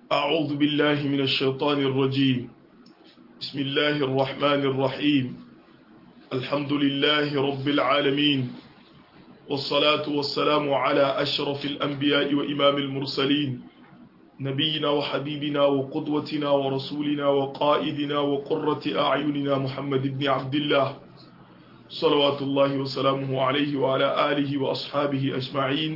أعوذ بالله من الشيطان الرجيم بسم الله الرحمن الرحيم الحمد لله رب العالمين والصلاة والسلام على أشرف الأنبياء وإمام المرسلين نبينا وحبيبنا وقدوتنا ورسولنا وقائدنا وقرة أعيننا محمد بن عبد الله صلوات الله وسلامه عليه وعلى آله وأصحابه أجمعين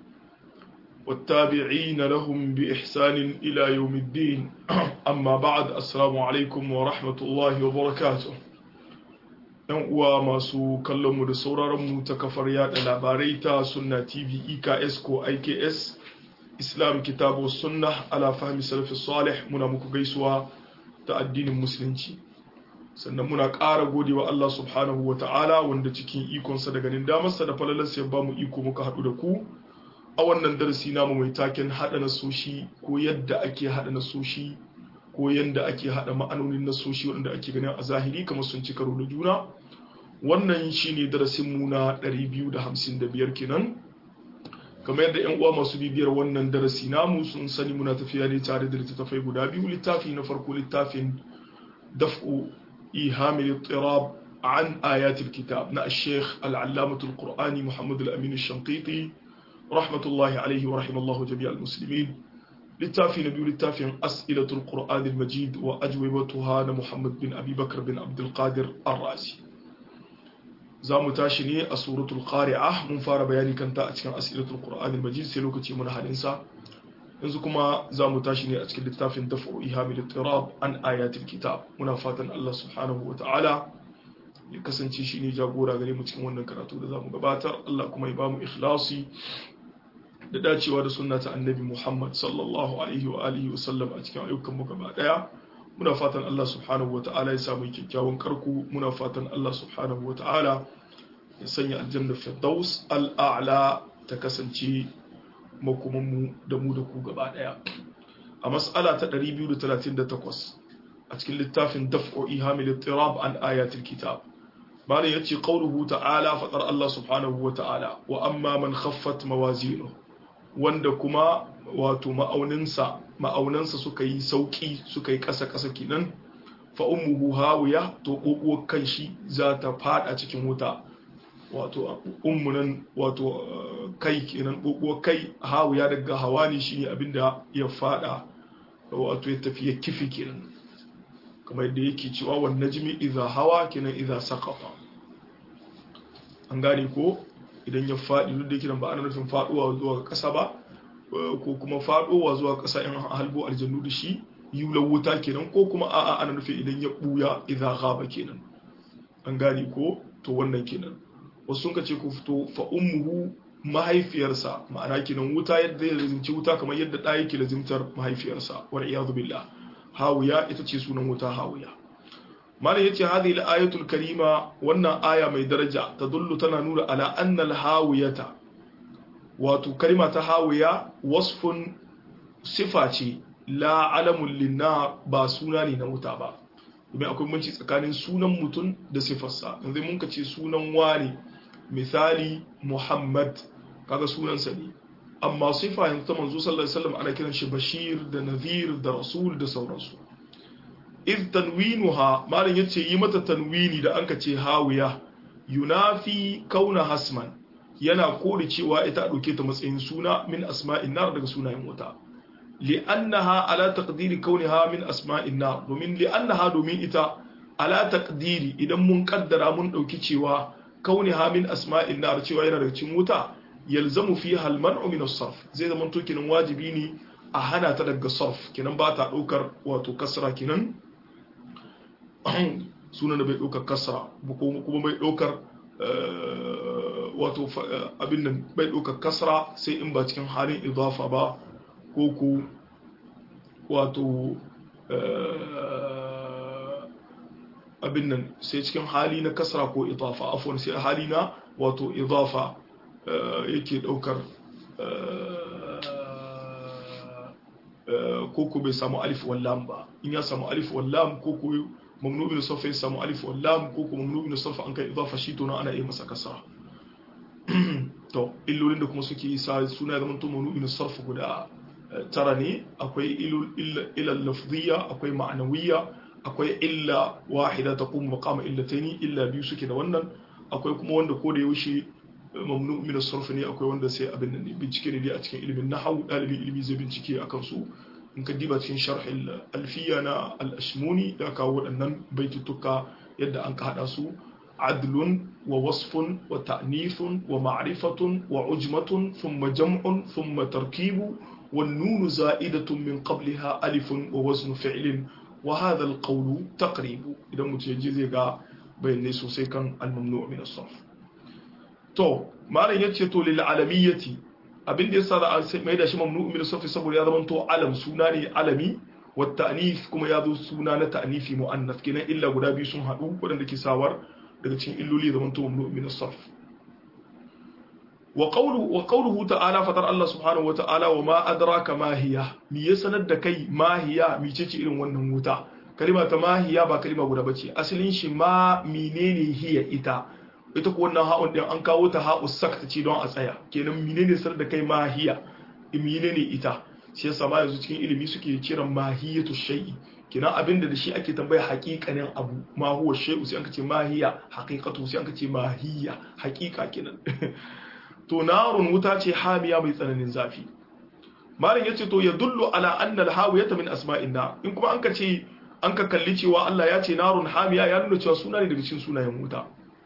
والتابعين لهم بإحسان إلى يوم الدين أما بعد السلام عليكم ورحمة الله وبركاته ‘yan uwa masu kallonmu da sauraronmu ta kafar yada labarai ta sunna tv eks ko iks islam kitabu sunna ala fahmi salafi salih muna muku gaisuwa ta addinin musulunci sannan muna ƙara gode wa Allah subhanahu wa ta'ala wanda cikin ikonsa da ganin damarsa da falalarsa ya ba mu iko muka haɗu da ku a wannan darasi namu mai taken haɗa nasoshi ko yadda ake haɗa nasoshi ko yadda ake haɗa ma'anonin nasoshi wanda ake ganin a zahiri kamar sun ci karo da juna wannan shine darasin mu na 255 kenan kamar yadda yan uwa masu bibiyar wannan darasi namu sun sani muna tafiya ne tare da littattafai guda biyu littafi na farko littafin daf'u ihamil ittirab an ayatul kitab na الشيخ العلامة القرآني محمد الأمين الشنقيطي رحمة الله عليه ورحم الله جميع المسلمين littafi na biyu littafin as'ilatul qur'an al-majid wa ajwibatuha na muhammad bin abi bakr bin abdul qadir ar-razi za mu tashi ne a suratul qari'ah mun fara bayani kanta a cikin as'ilatul qur'an al-majid sai lokaci mun halin sa yanzu kuma za mu tashi ne a cikin littafin daf'u ihamil ittirab an ayatil kitab muna fatan Allah subhanahu wa ta'ala ya kasance shi ne jagora gare mu cikin wannan karatu da za mu gabatar Allah kuma ya ba mu ikhlasi da dacewa da sunna ta annabi Muhammad sallallahu alaihi wa alihi wa sallam a cikin ayyukan mu gaba daya muna fatan Allah subhanahu wata'ala ya samu kyakkyawan karku muna fatan Allah subhanahu wata'ala ya sanya aljanna firdaus al'a'la ta kasance makoman mu da mu da ku gaba daya a mas'ala ta 238 a cikin littafin daf'u ihamil ittirab an ayatil kitab malam yace qauluhu ta'ala fadar Allah subhanahu wata'ala wa amma man khaffat mawazinuhu wanda kuma wato ma'auninsa ma'aunansa suka yi sauki suka yi ƙasa-ƙasa kenan fa ummuhu hawiya to kokuwar kan shi za ta fada cikin wuta wato ummunan wato kai kenan kokuwar kai hawiya daga hawani shine abinda ya fada wato ya tafi ya kifi kenan kamar yadda yake cewa wan najmi idza hawa kenan idza saqata an gane ko idan ya faɗi duk da yake ba ana nufin faɗuwa zuwa ƙasa ba ko kuma faɗowa zuwa ƙasa in halbo aljannu da shi yulan wuta kenan ko kuma a'a ana nufin idan ya ɓuya idza ghaba kenan an gane ko to wannan kenan wasu sun ce ku fito fa ummuhu mahaifiyarsa ma'ana kenan wuta yadda ya lazimci wuta kamar yadda ɗa yake lazimtar mahaifiyarsa wal iyadu billah hawiya ita ce sunan wuta hawiya malam yace hadhihi al-ayatul karima wannan aya mai daraja tadullu tana nuna ala anna al-hawiyata wato kalima ta hawiya wasfun sifa ce la alamun linna ba suna ne na wuta ba domin akwai banci tsakanin sunan mutum da sifarsa yanzu mun ka ce sunan wani misali muhammad kaga sunansa ne amma sifa yanzu ta manzo sallallahu alaihi wasallam ana kiran shi bashir da nadhir da rasul da sauransu iz tanwinuha malam yace yi mata tanwini da anka ce hawiya yunafi kauna hasman yana kore cewa ita dauke ta matsayin suna min asma'in nar daga sunayen wuta li'annaha ala taqdiri kauniha min asma'in nar domin li'annaha domin ita ala taqdiri idan mun kaddara mun dauki cewa kauniha min asma'in nar cewa yana daga cikin wuta yalzamu fiha al-man'u min as-sarf zai zama to kinan wajibi ne a hana ta daga sarf kinan ba ta daukar wato kasra kinan sunan da bai ɗaukar kasra kuma bai ɗaukar wato abin nan bai ɗaukar kasra sai in ba cikin halin idafa ba ko ku wato abin nan sai cikin hali na kasra ko idafa afon sai hali na wato idafa yake ɗaukar ko ku bai samu alif wallam ba in ya samu alif wallam ko ku mamnu bin sarfa ya samu alif wal lam ko kuma mamnu bin sarfa an kai idafa shi to ana iya masa kasara to illolin da kuma suke sa suna zaman to mamnu bin sarfa guda tara ne akwai ilal lafziya akwai ma'anawiyya akwai illa wahida ta kuma maqama illataini illa biyu suke da wannan akwai kuma wanda ko da yaushe mamnu min as-sarf ne akwai wanda sai abin nan bincike ne dai a cikin ilimin nahwu dalibin ilimi zai bincike akan su in ka diba cikin sharh al-alfiya na al-ashmuni da kawo waɗannan baitutuka yadda an ka hada su adlun wa wasfun wa ta'nifun wa ma'rifatun wa ujmatun thumma jam'un thumma tarkibu والنون زائدة من قبلها ألف ووزن فعل وهذا القول تقريب إذا متجزي بين سوسي كان الممنوع من الصرف تو ما لا يتشتو للعالمية abin da yasa za a mai da shi mamnu min safi saboda ya zamanto alam suna ne alami wa ta'nif kuma ya zo suna na ta'nifi mu'annas kenan illa guda biyu sun haɗu waɗanda ke sawar daga cikin illoli ya zamanto mamnu min sarf wa qawluhu wa qawluhu ta'ala fatar Allah subhanahu wa ta'ala wa ma adraka ma hiya mi ya sanar da kai ma hiya mi ce irin wannan wuta kalima ta ma hiya ba kalima guda bace asalin shi ma menene hiya ita ita ko wannan ha'un din an kawo ta ha'u sakta ce don a tsaya kenan menene sanar da kai ma hiya menene ita shi yasa ma yanzu cikin ilimi suke kiran mahiyatu shay'i kenan abinda da shi ake tambaya haƙiƙanin abu ma huwa shay'u sai an ce mahiya haqiqatu sai an ce mahiya haƙiƙa kenan to narun wuta ce hamiya mai tsananin zafi malam yace to ya dullu ala anna al-hawiyata min asma'in nar in kuma an ka ce an ka kalli cewa Allah ya ce narun hamiya ya nuna cewa suna ne daga cikin sunayen wuta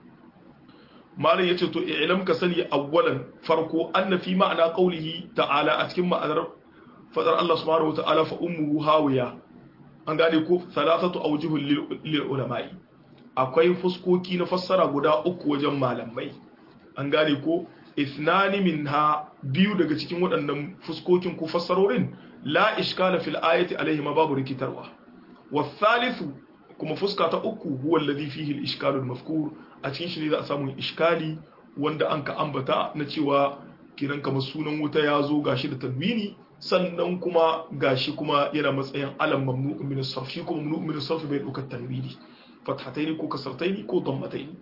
malam yace to i'lam ka sani awwalan farko anna fi ma'ana qawlihi ta'ala a cikin ma'anar fadar Allah subhanahu wata'ala fa ummuhu hawiya an gane ko thalathatu awjuhul lil ulama'i akwai fuskoki na fassara guda uku wajen malamai an gane ko ithnani minha biyu daga cikin waɗannan fuskokin ko fassarorin la iskala fil ayati alaihi ma babu rikitarwa wa thalithu kuma fuska ta uku huwa alladhi fihi al iskalu al mafkur a cikin shi ne za a samu iskali wanda an ka ambata na cewa kiran kamar sunan wuta ya zo gashi da tanwini sannan kuma gashi kuma yana matsayin alam mamnu min as-sarf shi kuma mamnu min as-sarf bai dauka tanwini fathataini ko kasartaini ko dammataini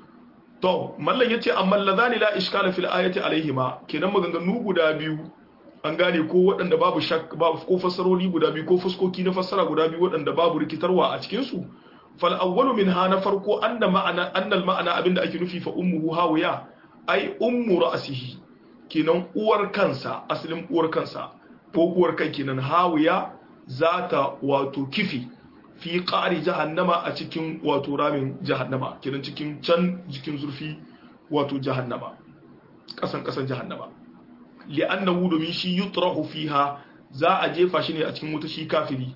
to mallan yace amma ladani la iskala fil ayati alaihima kenan maganganu guda biyu an gane ko waɗanda babu shak babu ko fassaroli guda biyu ko fuskoki na fassara guda biyu waɗanda babu rikitarwa a cikin su fal awwalu minha na farko anna ma'ana anna al ma'ana abinda ake nufi fa ummuhu hawiya ai ummu ra'sihi kenan uwar kansa asalin uwar kansa ko uwar kai kenan hawiya zata wato kifi fi ƙari jahannama a cikin wato ramin jahannama kenan cikin can jikin zurfi wato jahannama ƙasan ƙasan jahannama li'annahu domin shi yutrahu fiha za a jefa shi ne a cikin wuta shi kafiri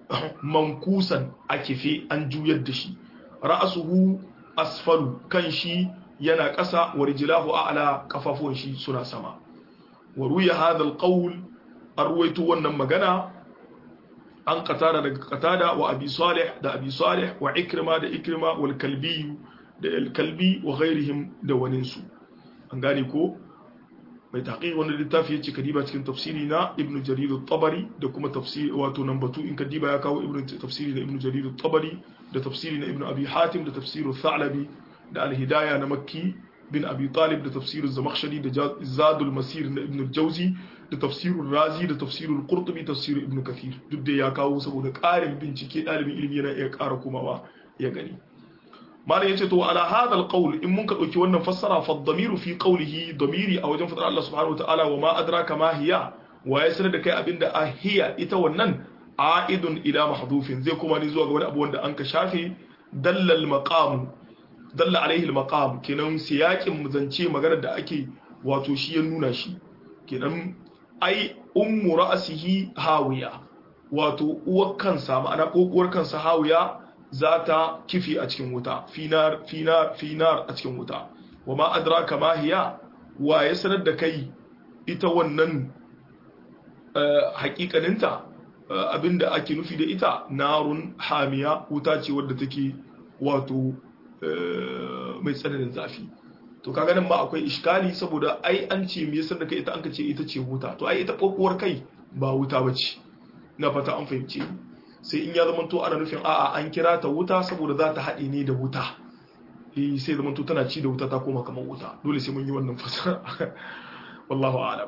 mankusan a kife an juyar da shi ra'asuhu asfalu kan shi yana ƙasa wa rijlahu a'la kafafuwan shi suna sama wa ruya hadha alqawl arwaytu wannan magana an qatada daga qatada wa abi salih da abi salih wa ikrima da ikrima wal kalbi da al kalbi wa ghairihim da waninsu an gane ko mai taqiq wanda littafi yace kadiba cikin tafsiri na ibnu jarir at-tabari da kuma tafsiri wato nan batu in kadiba ya kawo ibnu tafsiri da ibnu jarir at-tabari da tafsiri na ibnu abi hatim da tafsiru thalabi da al-hidaya na makki bin abi talib da tafsirin zamakhshari da zadul masir na ibn jauzi da tafsirul razi da tafsirul qurtubi tafsirul ibn kathir duk da ya kawo saboda ƙarin bincike ɗalibin ilimi yana iya ƙara komawa ya gani malam yace to ala hadha alqawl in mun ka dauki wannan fassara fa dhamiru fi qawlihi dhamiri a wajen fadar Allah subhanahu wa ta'ala wa ma adraka ma hiya wa ya sanar da kai abinda ahiya ita wannan a'idun ila mahdufin zai kuma ni zuwa ga wani abu wanda an ka shafe dallal maqam dalla alaihi al-maqam kenan siyakin zance maganar da ake wato shi ya nuna shi kenan ai ummu ra'sihi hawiya wato uwar kansa ma'ana kokuwar kansa hawiya za ta kifi a cikin wuta finar finar finar a cikin wuta wa ma adraka ma hiya wa ya sanar da kai ita wannan hakikaninta abinda ake nufi da ita narun hamiya wuta ce wadda take wato mai tsananin zafi to kaga nan ma akwai iskali saboda ai an ce me yasa da kai ita an ce ita ce wuta to ai ita kokuwar kai ba wuta bace na fata an fahimce sai in ya zama to ana nufin a'a an kira ta wuta saboda za ta haɗe ne da wuta eh sai zama to tana ci da wuta ta koma kamar wuta dole sai mun yi wannan fasara wallahu a'lam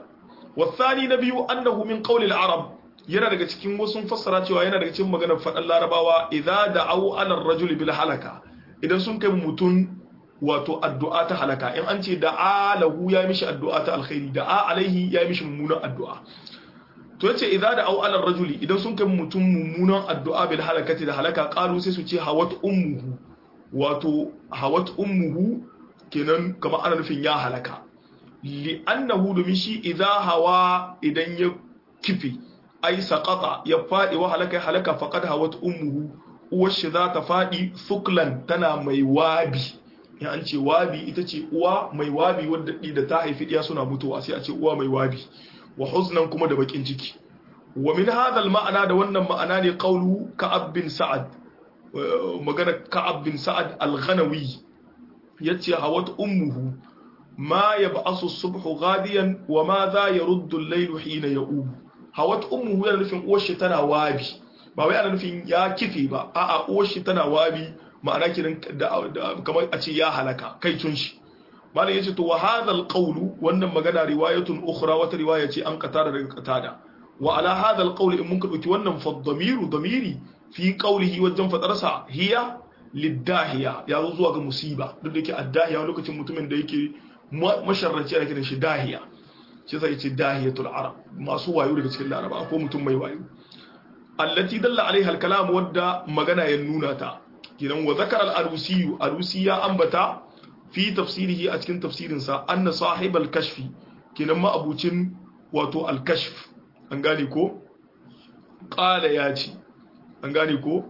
wasani na biyu annahu min qawli al-arab yana daga cikin wasu fassara cewa yana daga cikin maganar faɗan larabawa idza da'u ala ar-rajuli bil halaka idan sun kai mutun wato addu'a ta halaka in an ce da'a lahu ya mishi addu'a ta alkhairi da'a alaihi ya mishi mummunan addu'a to yace idza da'u ala ar-rajuli idan sun kai mutun mummunan addu'a bil halakati da halaka qalu sai su ce hawat ummuhu wato hawat ummuhu kenan kamar ana nufin ya halaka li annahu domin shi idza hawa idan ya kifi ai saqata ya fadi wa halaka halaka faqad hawat ummuhu uwar shi za ta fadi thuklan tana mai wabi ya an ce wabi ita ce uwa mai wabi wadda da ta haifi diya suna mutuwa sai a ce uwa mai wabi wa huznan kuma da bakin ciki wa min hadha ma'ana da wannan ma'ana ne qawlu ka'ab bin sa'ad magana ka'ab bin sa'ad al-ghanawi yace hawat ummuhu ma yab'asu as-subhu ghadiyan wa ma za yaruddu al-laylu hina ya'ubu hawat ummuhu yana nufin uwar shi tana wabi ba wai ana nufin ya kife ba a'a uwar shi tana wabi ma'ana kiran kamar a ce ya halaka kai tun shi malam yace to wa hadha alqawlu wannan magana riwayatun ukhra wata riwaya ce an qatada daga qatada wa ala hadha alqawli in mun ka dauki wannan fa dhamiru dhamiri fi qawlihi wajen fadarsa hiya lidahiya ya zo zuwa ga musiba duk da yake addahiya lokacin mutumin da yake masharranci ana kiran shi dahiya shi sai ce dahiyatul arab masu wayo daga cikin laraba ko mutum mai wayo allati dalla alaiha alkalam wadda magana ya nuna ta kinan wa zakara al-arusi arusi ya ambata fi tafsirihi a cikin tafsirin sa anna sahibal kashfi kinan ma abucin wato al-kashf an gane ko qala ya ce an gane ko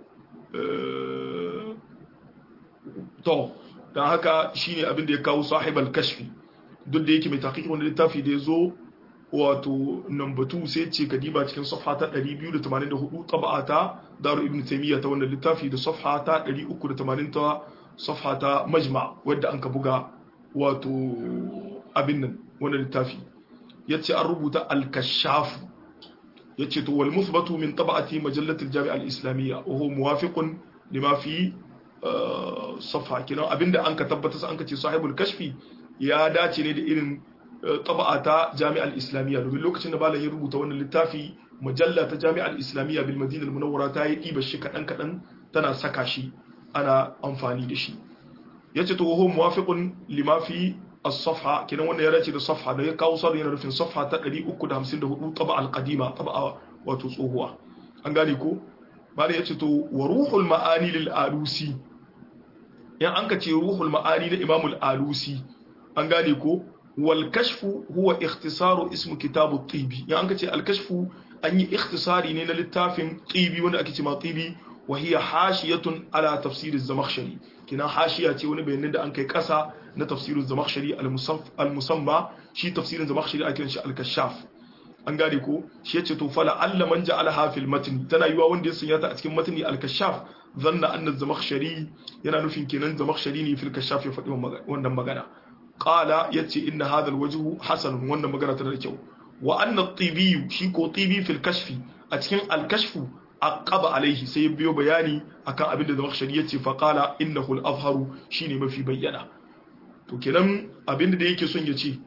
to dan haka shine abin da ya kawo sahibal kashfi duk da yake mai taqiqi wanda littafi da yazo wato number 2 sai ce kadiba cikin safha ta 284 taba'a ta daru ibn taymiya ta wannan littafi da safha ta 380 ta safha ta majma wadda an ka buga wato abin nan wannan littafi yace an rubuta al-kashaf yace to wal muthbatu min taba'ati majallat al-jami' al-islamiyya wa huwa muwafiqun lima fi safha kina abinda an ka tabbata an ka ce sahibul kashfi ya dace ne da irin taba'a ta jami'ar islamiyya domin lokacin da malam ya rubuta wannan littafi mujalla ta jami'ar islamiyya bil madina al munawwara ta yi diba shi kadan kadan tana saka shi ana amfani da shi yace to huwa muwafiqun lima fi as-safha kinan wannan ya dace da safha da ya kawo sarri yana rufin safha ta 354 taba'a al-qadima taba'a wato tsohuwa an gane ko malam yace to wa ruhul ma'ani lil alusi yan an ka ce ruhul ma'ani na imamul alusi an gane ko wal kashfu huwa ikhtisaru ismu kitabu tibi ya an ce al kashfu an yi ikhtisari ne na littafin tibi wanda ake ce ma tibi wa hiya hashiyatun ala tafsir az-zamakhshari kina hashiya ce wani bayanin da an kai kasa na tafsir az-zamakhshari al-musamma shi tafsirin zamakhshari ake kiran shi al-kashaf an gane ko shi yace to fala alla man ja'alaha fil matn tana yiwa wanda ya sanya ta a cikin matni al-kashaf zanna anna az-zamakhshari yana nufin kenan zamakhshari ne fil kashaf ya faɗi wannan magana qala yace inna hadha alwajhu hasan wannan magana tana da kyau wa anna at-tibi shi ko tibi fil kashfi a cikin al-kashfu aqaba alaihi sai ya biyo bayani akan abin da zamakhshari yace fa qala innahu al-azharu shine mafi bayyana to kenan abin da yake son ya ce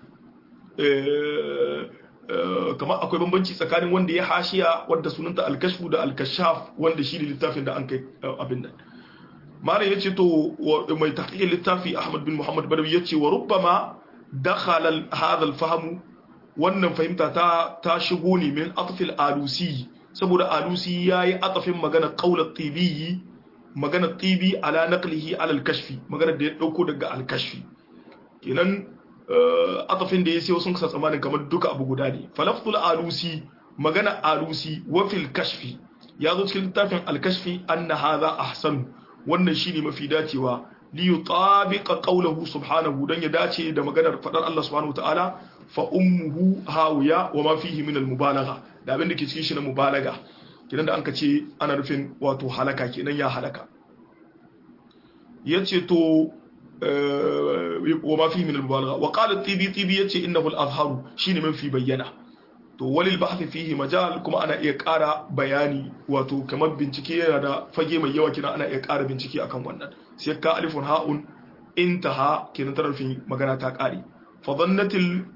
kamar akwai bambanci tsakanin wanda ya hashiya wanda sunanta al-kashfu da al-kashaf wanda shi ne littafin da an kai abin nan malam yace to mai tahqiqin littafi Ahmad bin Muhammad Badawi yace wa rubbama dakhala hadha al-fahm wannan fahimta ta ta shigo ne min atfil alusi saboda alusi yayi atafin magana qaul tibi magana tibi ala naqlihi ala al-kashfi magana da ya dauko daga al-kashfi kenan atafin da ya sai sun kasa tsamanin kamar duka abu guda ne falaftul alusi magana alusi wa fil kashfi ya zo cikin littafin al-kashfi anna hadha ahsanu wannan shine mafi dacewa li yutabiqa qawluhu subhanahu dan ya dace da maganar fadar Allah subhanahu wataala fa ummuhu hawiya wa ma fihi min al-mubalagha da abin da ke cikin shi na mubalaga kidan da anka ce ana nufin wato halaka kenan ya halaka yace to wa ma fihi min al-mubalagha wa qala tibi tibi yace innahu al-azharu shine mafi bayyana to walil bahthi fihi majal kuma ana iya ƙara bayani wato kamar bincike yana da fage mai yawa kina ana iya ƙara bincike akan wannan sai ka alifun ha'un intaha kenan tarafin magana ta ƙare fa dhannatil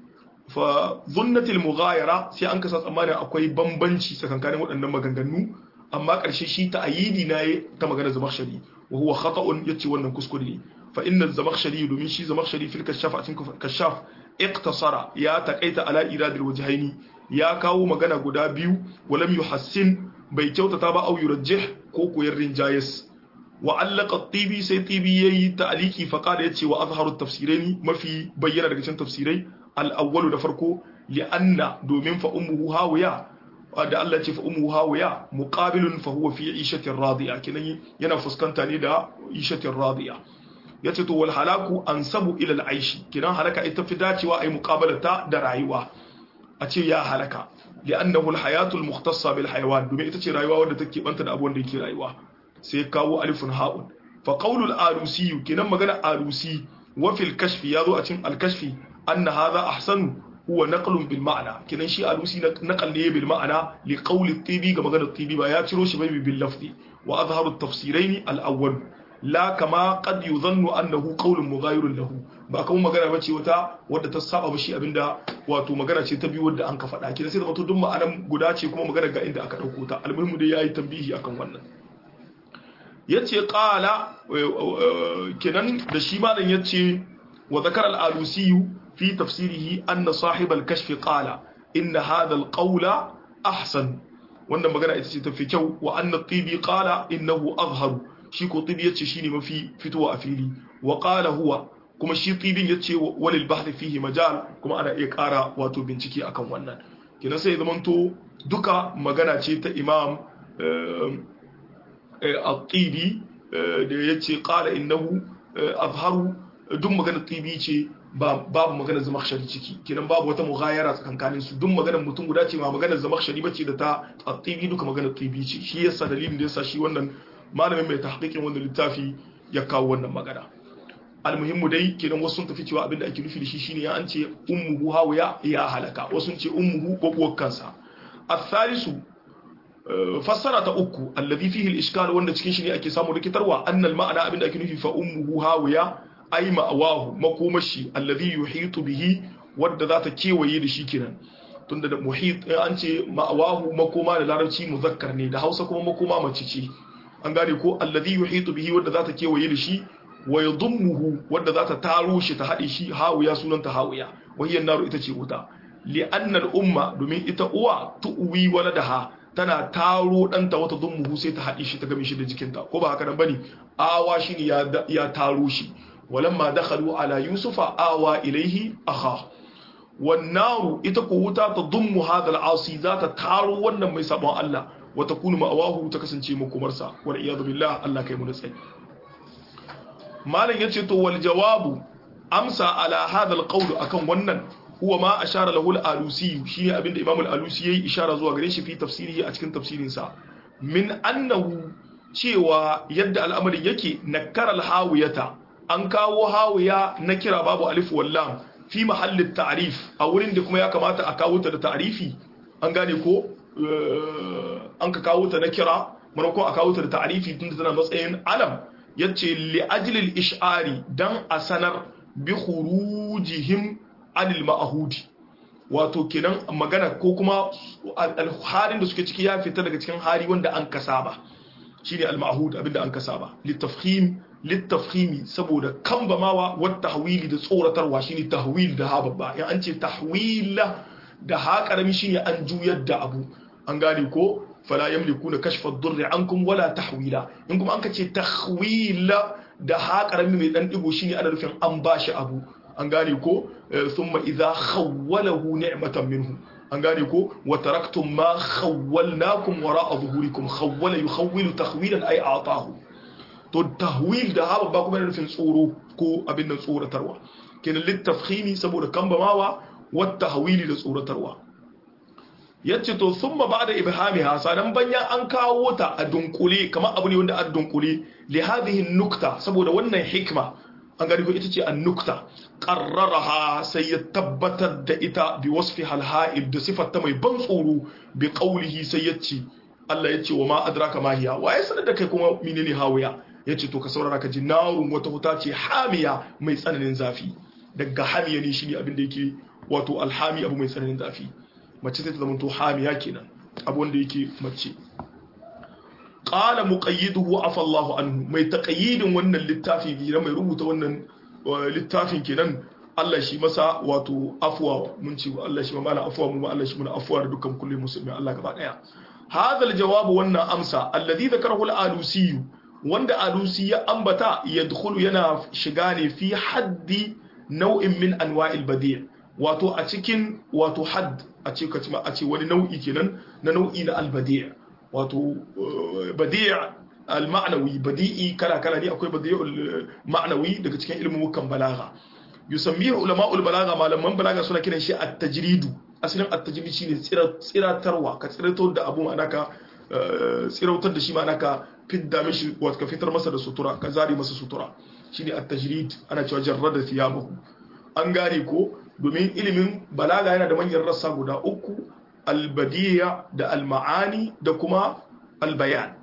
fa zunnatil mughayara sai an kasa tsammanin akwai bambanci tsakankanin waɗannan maganganu amma ƙarshe shi ta ayidi na ta magana zamakhshari wa huwa khata'un yace wannan kuskure ne fa inna zamakhshari domin shi zamakhshari fil kashaf a cikin kashaf iqtasara ya taqaita ala iradil wajhaini ya kawo magana guda biyu walam yuhassin bai kyautata ba au yurajjih ko koyar rinjayes wa allaka tibi sai tibi yayi ta'aliki fa qala yace wa azharu tafsiraini mafi bayyana daga cikin tafsirai al-awwalu da farko li anna domin fa ummuhu hawiya da Allah ce fa ummuhu hawiya muqabilun fa huwa fi ishatin radiya kinan yana fuskanta ne da ishatin radiya yace to wal halaku ansabu ila al-aishi kinan halaka ita fi dacewa ai muqabalata da rayuwa a ce ya halaka li'annahu al-hayatu al-mukhtassa bil hayawan domin ita ce rayuwa wadda take banta da abuwan da yake rayuwa sai kawo alifun ha'un fa qawlul arusi kinan magana arusi wa fil kashfi yazo a cikin al-kashfi anna hadha ahsanu huwa naqlun bil ma'na kinan shi arusi naqal ne bil ma'na li qawli tibi ga magana tibi ba ya ciro shi bai bil lafzi wa azharu at-tafsiraini al-awwal la kama qad yuzannu annahu qawlun mughayirun lahu ba kuma magana bace wata wadda ta saba ba shi abinda wato magana ce ta biyu wadda an ka faɗa kina sai da mutum duk ma'anan guda ce kuma magana ga inda aka dauko ta almuhimu dai yayi tambihi akan wannan yace qala kenan da shi malam yace wa zakara al-alusi fi tafsirihi anna sahib al-kashf qala inna hadha al-qawla ahsan wannan magana ita ce tafi kyau wa anna tibi qala innahu azharu shi ko tibi yace shine mafi fitowa a fili wa qala huwa kuma shi tibin yace walil bahth fihi majal kuma ana iya kara wato bincike akan wannan kina sai zaman to duka magana ce ta imam at-tibi da yace qala innahu azharu duk magana tibi ce babu magana zamakhshari ciki kinan babu wata mughayara tsakankanin su duk maganar mutum guda ce ma maganar zamakhshari bace da ta at-tibi duka maganar tibi ce shi yasa dalilin da yasa shi wannan malamin mai tahqiqin wannan littafi ya kawo wannan magana almuhimmu dai kenan wasu sun tafi cewa abinda ake nufi da shi shine ya an ce ummuhu hawiya ya halaka wasu sun ce ummuhu gobuwar kansa athalisu fassara ta uku alladhi fihi al-ishkal wanda cikin shi ne ake samu rikitarwa annal ma'ana abinda ake nufi fa ummuhu hawiya ay ma'awahu makomashi alladhi yuhitu bihi wadda za ta kewaye da shi kenan tunda da muhit an ce ma'awahu makoma da larabci muzakkar ne da Hausa kuma makoma mace ce an gane ko alladhi yuhitu bihi wadda za ta kewaye da shi wa yadhummuhu wadda za ta taro shi ta haɗe shi hawiya sunanta hawiya wahiyar naru ita ce wuta li'anna al-umma domin ita uwa tu'wi waladaha tana taro ɗanta wata dhummuhu sai ta haɗe shi ta game shi da jikinta ko ba haka nan bane awa shi ne ya taro shi walamma dakhalu ala yusufa awa ilaihi akha wan naru ita ko wuta ta dhummu hadha al-asi za ta taro wannan mai sabon Allah wa takunu ma'awahu ta kasance makomarsa wal iyadu billah Allah kai mu da tsayi malam yace to wal jawabu amsa ala hadha al qawl akan wannan huwa ma ashara lahu al alusi shine abinda imam al alusi yayi ishara zuwa gare shi fi tafsirihi a cikin tafsirin sa min annahu cewa yadda al'amarin yake nakara al hawiyata an kawo hawiya na kira babu alif wal lam fi mahallin ta'rif a wurin da kuma ya kamata a kawo ta da ta'rifi an gane ko an ka kawo ta na kira maimakon a kawo ta da ta'rifi tunda tana matsayin alam yace li ajlil ish'ari dan a sanar bi khurujihim anil ma'hudi wato kenan magana ko kuma alharin da suke ciki ya fita daga cikin hari wanda an kasaba shine al-ma'hud abinda an kasaba litafkhim litafkhimi saboda kambamawa wat tahwili da tsoratarwa shine tahwil da ha babba in an ce tahwila da ha karami shine an juyar da abu an gane ko fala yamlikuna kashfa ad-durri ankum wala tahwila in kuma an kace tahwila da ha karami mai dan digo shine ana nufin an bashi abu an gane ko thumma idha khawwalahu ni'matan minhu an gane ko wa taraktum ma khawwalnakum wara'a zuhurikum khawwala yukhawwilu takhwilan ay a'tahu to tahwil da ha babba kuma yana nufin tsoro ko abin nan tsoratarwa kenan littafkhimi saboda kambamawa wa tahwili da tsoratarwa yace to summa ba'da ibhamiha sanan banya an kawo ta a dunkule kamar abu ne wanda a dunkule li hadhihi nukta saboda wannan hikma an gani ko ita ce an nukta qarraraha sai ya tabbatar da ita bi wasfi halha'ib da sifar ta mai ban tsoro bi qawlihi sai yace Allah yace wa ma adraka ma hiya wa ya sanar da kai kuma menene hawiya yace to ka saurara ka ji narun wata wuta ce hamiya mai tsananin zafi daga hamiya ne shine abin da yake wato alhami abu mai tsananin zafi mace sai ta zama to hamiya kenan abu wanda yake mace qala muqayyiduhu afa Allahu anhu mai taqayyidin wannan littafi bi mai rubuta wannan littafin kenan Allah shi masa wato afwa mun ce Allah shi ma afwa mu Allah shi muna afwa da dukkan kullum musulmi Allah gaba daya hadha aljawab wannan amsa alladhi dhakarahu al-alusi wanda alusi ya ambata yadkhulu yana shiga ne fi haddi nau'in min anwa'il badi' wato a cikin wato hadd a ce kace a ce wani nau'i kenan na nau'i na al-badi' wato badi' al-ma'nawi badi'i kala kala ne akwai badi'ul ma'nawi daga cikin ilmin balagha yusammihu ulama'ul balagha malaman balagha suna kiran shi at-tajridu asalin at-tajrid shine tsiratarwa ka tsiratar da abu ma'ana ka tsirautar da shi ma'ana ka fidda mishi wato ka fitar masa da sutura ka zari masa sutura shine at-tajrid ana cewa jarrada thiyabahu an gane ko domin ilimin balaga yana da manyan rassa guda uku al-badiya da al-ma'ani da kuma al-bayan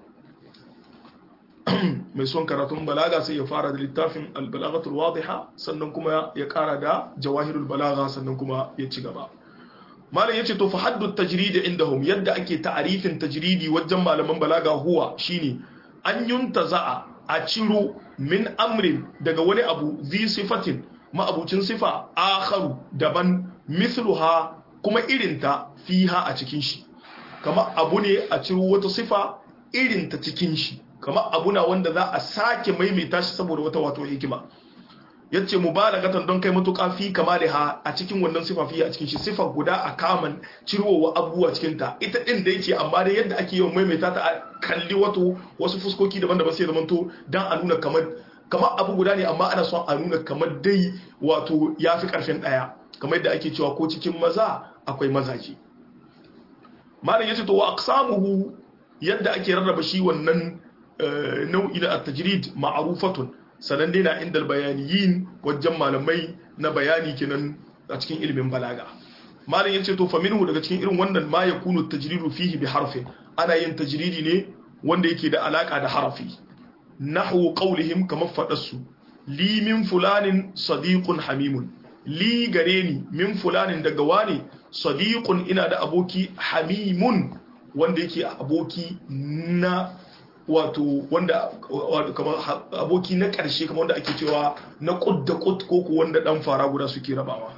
mai son karatun balaga sai ya fara da littafin albalagatul wadiha sannan kuma ya kara da jawahirul balaga sannan kuma ya ci gaba malam yace to fa haddu tajrid indahum yadda ake ta'arifin tajridi wajen malaman balaga huwa shine an yuntaza'a a ciro min amrin daga wani abu zi sifatin ma'abucin sifa akharu daban mithluha kuma irinta fiha a cikin shi kama abu ne a ciro wata sifa irinta cikin shi kamar abuna wanda za a sake maimaita shi saboda wata wato hikima yace mubalagatan don kai matuƙa fi kamaliha a cikin wannan sifa fi a cikin shi sifa guda a kaman cirowa abubuwa cikin ta ita din da yake amma dai yadda ake yawan maimaita ta a kalli wato wasu fuskoki daban-daban sai zamanto dan a nuna kamar kamar abu guda ne amma ana son a nuna kamar dai wato yafi karfin daya kamar yadda ake cewa ko cikin maza akwai mazaje malam yace to wa aqsamuhu yadda ake rarraba shi wannan nau'i na at-tajrid ma'rufatun sanan dai na inda bayaniyin wajen malamai na bayani kenan a cikin ilimin balaga malam yace to fa minhu daga cikin irin wannan ma yakunu at-tajridu fihi bi harfin ana yin tajridi ne wanda yake da alaka da harafi nahwu qawlihim kamar fadarsu li min fulanin sadiqun hamimun li gare ni min fulanin daga wani sadiqun ina da aboki hamimun wanda yake aboki na wato wanda kamar aboki na ƙarshe kamar wanda ake cewa na kud da kud ko ku wanda dan fara guda suke rabawa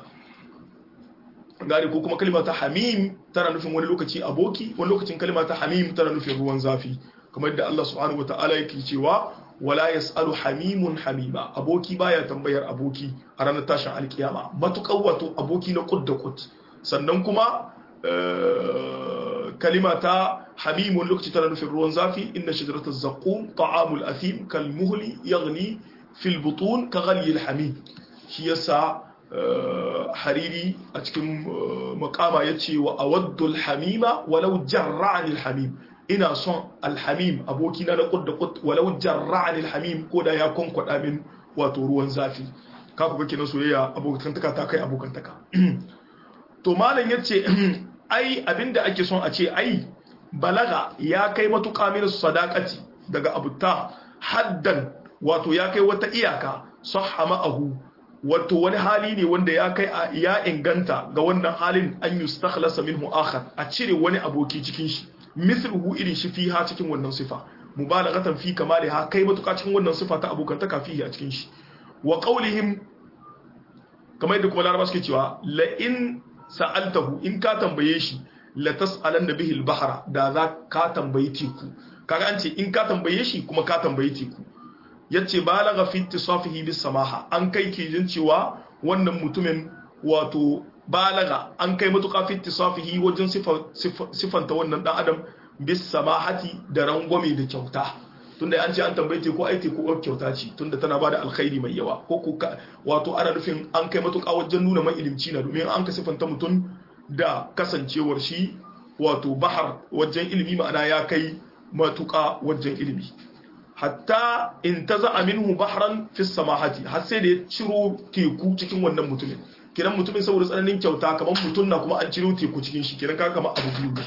gari ko kuma kalma ta hamim tana nufin wani lokaci aboki wani lokacin kalma ta hamim tana nufin ruwan zafi kamar yadda Allah subhanahu wataala yake cewa wala yasalu hamimun hamima aboki baya tambayar aboki a ranar tashin alkiyama matuƙar wato aboki na kud da kud sannan kuma kalima ta hamimun lokaci tana nufin ruwan zafi inna shajaratul zaqqum ta'amul athim kal muhli yaghli fil butun ka ghali al hamim shi yasa hariri a cikin makama yace wa awaddu al hamima walau jarra'ani al hamim ina son al hamim aboki na qud da qud walau jarra'ani al hamim ko da ya konkwada min wato ruwan zafi ka ku kake na soyayya abokantaka ta kai abokantaka to malam yace ai abinda ake son a ce ai balaga ya kai matuƙa min sadaqati daga abuta haddan wato ya kai wata iyaka sahha ma'ahu wato wani hali ne wanda ya kai ya inganta ga wannan halin an yustakhlasa minhu akhar a cire wani aboki cikin shi mithluhu irin shi fiha cikin wannan sifa mubalaghatan fi kamaliha kai matuƙa cikin wannan sifa ta abokantaka fihi a cikin shi wa qawlihim kamar yadda kuma laraba suke cewa la in sa'altahu in ka tambaye shi la tas'alanna bihi al-bahra da za ka tambayi teku kaga an ce in ka tambaye shi kuma ka tambayi teku yace balagha fi ittisafihi bis samaha an kai ke jin cewa wannan mutumin wato balaga an kai matuƙa fi ittisafihi wajen sifanta wannan dan adam bis samahati da rangwame da kyauta tunda an ce an tambaye teku ai teku ko kyauta ce tunda tana bada alkhairi mai yawa ko ko wato ana nufin an kai matuƙa wajen nuna mai ilimci na domin an ka sifanta mutum da kasancewar shi wato bahar wajen ilimi ma'ana ya kai matuƙa wajen ilimi hatta in ta za'a minhu bahran fi samahati har sai da ya ciro teku cikin wannan mutumin kiran mutumin saboda tsananin kyauta kamar mutum na kuma an ciro teku cikin shi kiran ka kamar abu biyu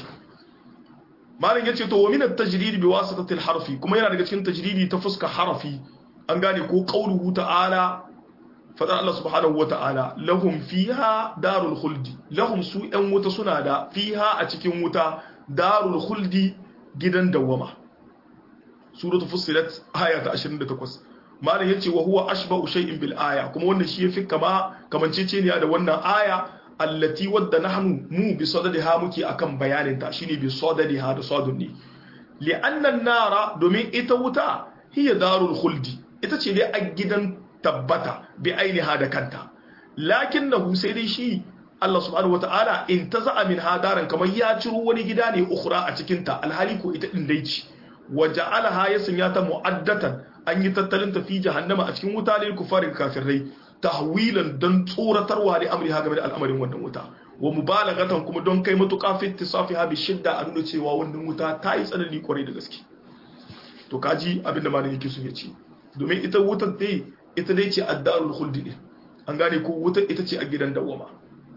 malam yace to wa min at-tajrid bi wasatati al-harfi kuma yana daga cikin tajridi ta fuska harafi an gane ko qauluhu ta'ala fadar Allah subhanahu wata'ala lahum fiha darul khuldi lahum su yan wuta suna da fiha a cikin wuta darul khuldi gidan dawama suratul fussilat aya ta 28 malam yace wa huwa ashba'u shay'in bil aya kuma wannan shi yafi kama kamanceceniya da wannan aya allati wadda nahnu mu bi sadadiha muke akan bayanin ta shine bi sadadiha da sadunni li'anna an-nara domin ita wuta hiya darul khuldi ita ce dai a gidan tabbata bi ainiha da kanta lakinnahu sai dai shi Allah subhanahu wata'ala in taza'a min hadaran kamar ya ciro wani gida ne ukhra a cikin ta alhali ko ita din dai ce waja'alaha ya sanya ta mu'addatan an yi tattalin ta fi jahannama a cikin wuta lil kufarin kafirai tahwilan don tsoratarwa da amri ha game da al'amarin wannan wuta wa mubalagatan kuma don kai matuƙa fi tisafiha bi shidda a nuna cewa wannan wuta ta yi tsanani kwarai da gaske to kaji abinda malam yake so ya ce domin ita wutar dai ita dai ce addarul khuldi din an gane ko wutar ita ce a gidan dawama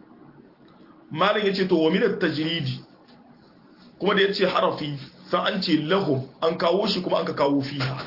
malam yace to wa minat tajridi kuma da yace harafi sai an ce lahum an kawo shi kuma an ka kawo fiha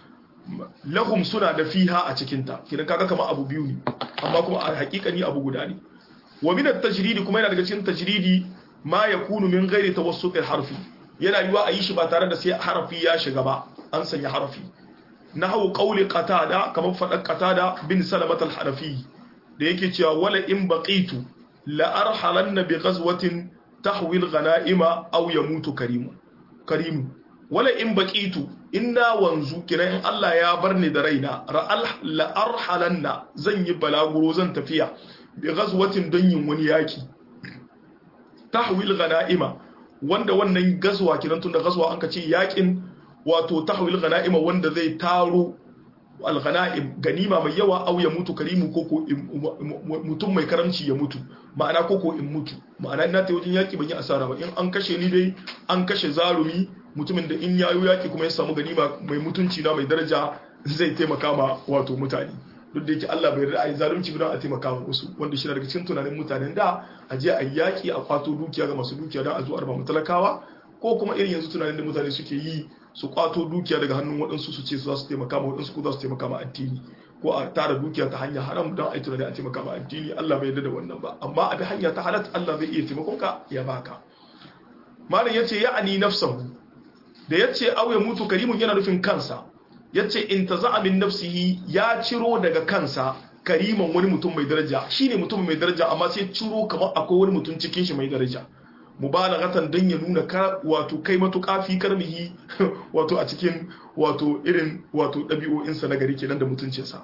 lahum suna da fiha a cikinta kidan kaga kamar abu biyu ne amma kuma a hakikani abu guda ne wa min at-tajridi kuma yana daga cikin tajridi ma yakunu min ghairi tawassut al-harfi yana yiwa a yi shi ba tare da sai harafi ya shiga ba an sanya harafi nahwu qawli qatada kamar fadan qatada bin salamat al-hanafi da yake cewa wala in baqitu la arhalanna bi ghazwatin tahwi al-ghanaima aw yamutu karimu karimu wala in baqitu inna wanzu kira in Allah ya bar ni da raina ra'al la arhalanna zan yi balaguro zan tafiya bi ghazwatin don yin wani yaki tahwil ghanaima wanda wannan gazwa kiran tun da gazwa an ka ce yakin wato tahwil ghanaima wanda zai taro al ghanaim ganima mai yawa au ya mutu karimu koko mutum mai karamci ya mutu ma'ana koko in mutu ma'ana ina ta wajen yaki ban yi asara ba in an kashe ni dai an kashe zarumi mutumin da in yayo yaki kuma ya samu ganima mai mutunci na mai daraja zai taimaka ma wato mutane duk da yake Allah bai yarda ai zalunci ba a taimaka ma wasu wanda shi daga cikin tunanin mutanen da a je a yaki a kwato dukiya ga masu dukiya don a zo arba talakawa ko kuma irin yanzu tunanin da mutane suke yi su kwato dukiya daga hannun waɗansu su ce su za su taimaka ma waɗansu ko za su taimaka ma addini ko a tara dukiya ta hanya haram don a yi tunanin a taimaka ma addini Allah bai yarda da wannan ba amma a bi hanya ta halat Allah zai iya taimakon ka ya baka malam yace ya'ani nafsahu da yace aw ya mutu karimun yana nufin kansa yace in taza'a min nafsihi ya ciro daga kansa kariman wani mutum mai daraja shine mutum mai daraja amma sai ciro kamar akwai wani mutum cikin shi mai daraja mubalaghatan dan ya nuna ka wato kai matuƙa fi karmihi wato a cikin wato irin wato ɗabi'o'insa na gari kenan da mutuncinsa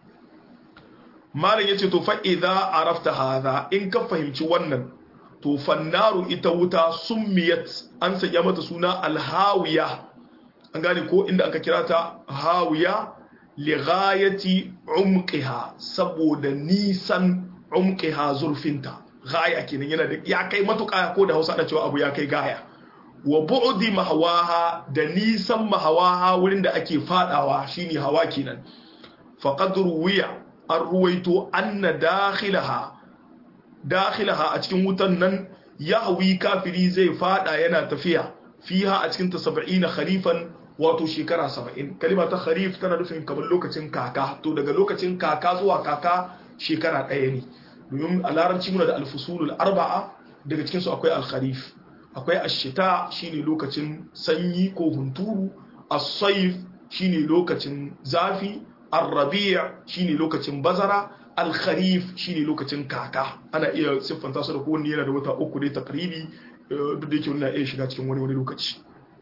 malam yace to fa idza arafta hadha in ka fahimci wannan to fannaru ita wuta summiyat an sanya mata suna alhawiya an gane ko inda aka kira ta hawiya li ghayati umqiha saboda nisan umqiha zurfinta gaya kenan yana da ya kai matuƙa ko da Hausa ana cewa abu ya kai gaya wa bu'di mahawaha da nisan mahawaha wurin da ake fadawa shine hawa kenan faqad ruwiya an ruwaito anna dakhilaha dakhilaha a cikin wutan nan yahwi kafiri zai fada yana tafiya fiha a cikin ta 70 kharifan wato shekara 70 kalima ta kharif tana nufin kamar lokacin kaka to daga lokacin kaka zuwa kaka shekara ɗaya ne domin a larabci muna da alfusulul arba'a daga cikin su akwai al-kharif akwai ash-shita shine lokacin sanyi ko hunturu as-sayf shine lokacin zafi ar-rabi' shine lokacin bazara al-kharif shine lokacin kaka ana iya siffanta su da kowanne yana da wata uku dai takribi duk da yake wannan iya shiga cikin wani wani lokaci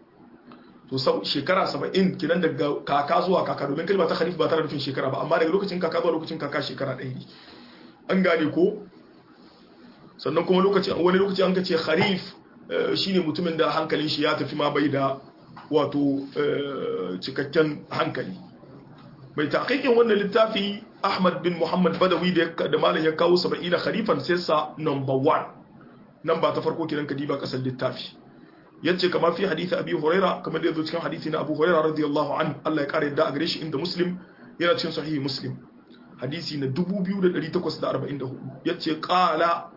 to sau shekara 70 kinan daga kaka zuwa kaka domin kalma ta kharif ba tana nufin shekara ba amma daga lokacin kaka zuwa lokacin kaka shekara ɗaya ne an gane ko sannan kuma lokaci wani lokaci an kace kharif shine mutumin da hankalin shi ya tafi ma bai da wato cikakken hankali mai taqiqin wannan littafi Ahmad bin Muhammad Badawi da da malam ya kawo 70 kharifan sai sa number 1 nan ba ta farko kiran kadiba kasar littafi yace kamar fi hadisi Abi Huraira kamar da yazo cikin hadisi na Abu Huraira radiyallahu anhu Allah ya kare da a gare shi inda Muslim yana cikin sahihi Muslim hadisi na 2844 yace qala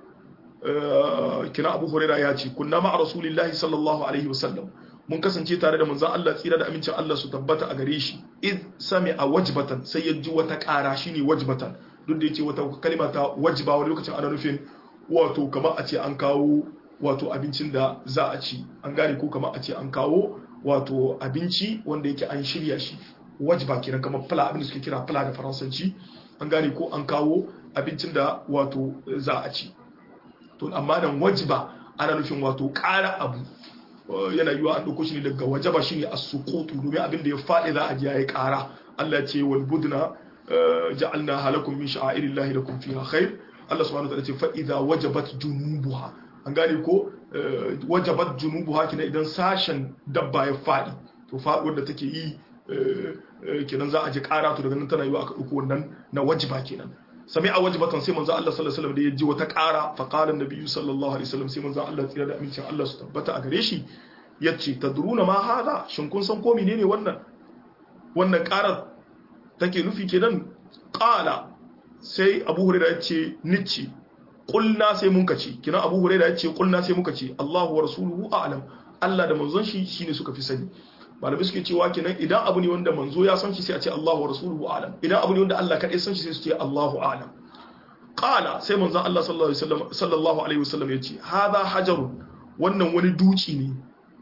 kina Abu Huraira ya ce kunna ma Rasulillahi sallallahu alaihi wasallam mun kasance tare da manzon Allah tsira da amincin Allah su tabbata a gare shi id sami'a wajbatan sai ya ji wata ƙara shine wajbatan duk da yake wata kalima ta wajiba wani lokacin ana nufin wato kamar a ce an kawo wato abincin da za a ci an gane ko kamar a ce an kawo wato abinci wanda yake an shirya shi wajiba kenan kamar fala abin da suke kira fala da faransanci an gane ko an kawo abincin da wato za a ci to amma nan wajiba ana nufin wato ƙara abu yana yiwa an ɗauko shi ne daga wajaba shine as-suqutu domin abin da ya faɗi za a ji yayi ƙara Allah ya ce wal budna ja'alna halakum min sha'airillahi lakum fiha khair Allah subhanahu wa ta'ala ce fa idza wajabat junubuha an gane ko wajabat junubuha kina idan sashen dabba ya faɗi to faɗuwar da take yi kenan za a ji ƙara to daga nan tana yiwa aka ɗauko wannan na wajiba kenan sami'a wajibatan sai manzo Allah sallallahu alaihi wasallam da ya ji wata ƙara fa qala an-nabiyyu sallallahu alaihi wasallam sai manzo Allah tsira da amincin Allah su tabbata a gare shi yace tadruna ma hada shin kun san ko menene wannan wannan ƙarar take nufi kenan qala sai Abu Hurairah ya ce nici qulna sai mun kace kina Abu Hurairah ya ce qulna sai muka ce Allahu wa rasuluhu a'lam Allah da manzon shi shine suka fi sani malamai suke cewa kenan idan abu ne wanda manzo ya san shi sai a ce Allahu wa rasuluhu a'lam idan abu ne wanda Allah kadai san shi sai su ce Allahu a'lam qala sai manzon Allah sallallahu alaihi wasallam sallallahu alaihi wasallam yace hadha hajarun wannan wani duci ne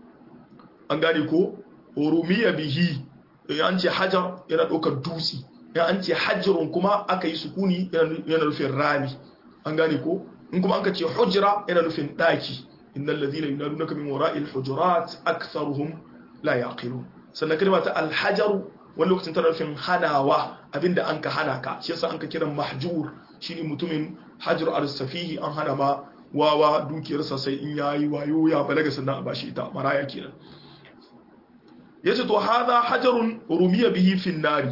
an gane ko rumiya bihi an ce hajar yana ɗaukar dutse ya an ce hajjarun kuma aka yi sukuni yana nufin rami an gane ko in kuma an ka ce hujra yana nufin ɗaki innal ladhina yunadunaka min wara'il hujurat aktharuhum la yaqilun sannan kalma ta alhajaru wani lokacin tana nufin hanawa abinda an ka hana ka shi yasa an ka kiran mahjur shine mutumin hajar al-safihi an hana ma wawa dukiyarsa sai in yayi wayo ya balaga sannan a bashi ita maraya kenan yace to hadha hajarun rumiya bihi fin nari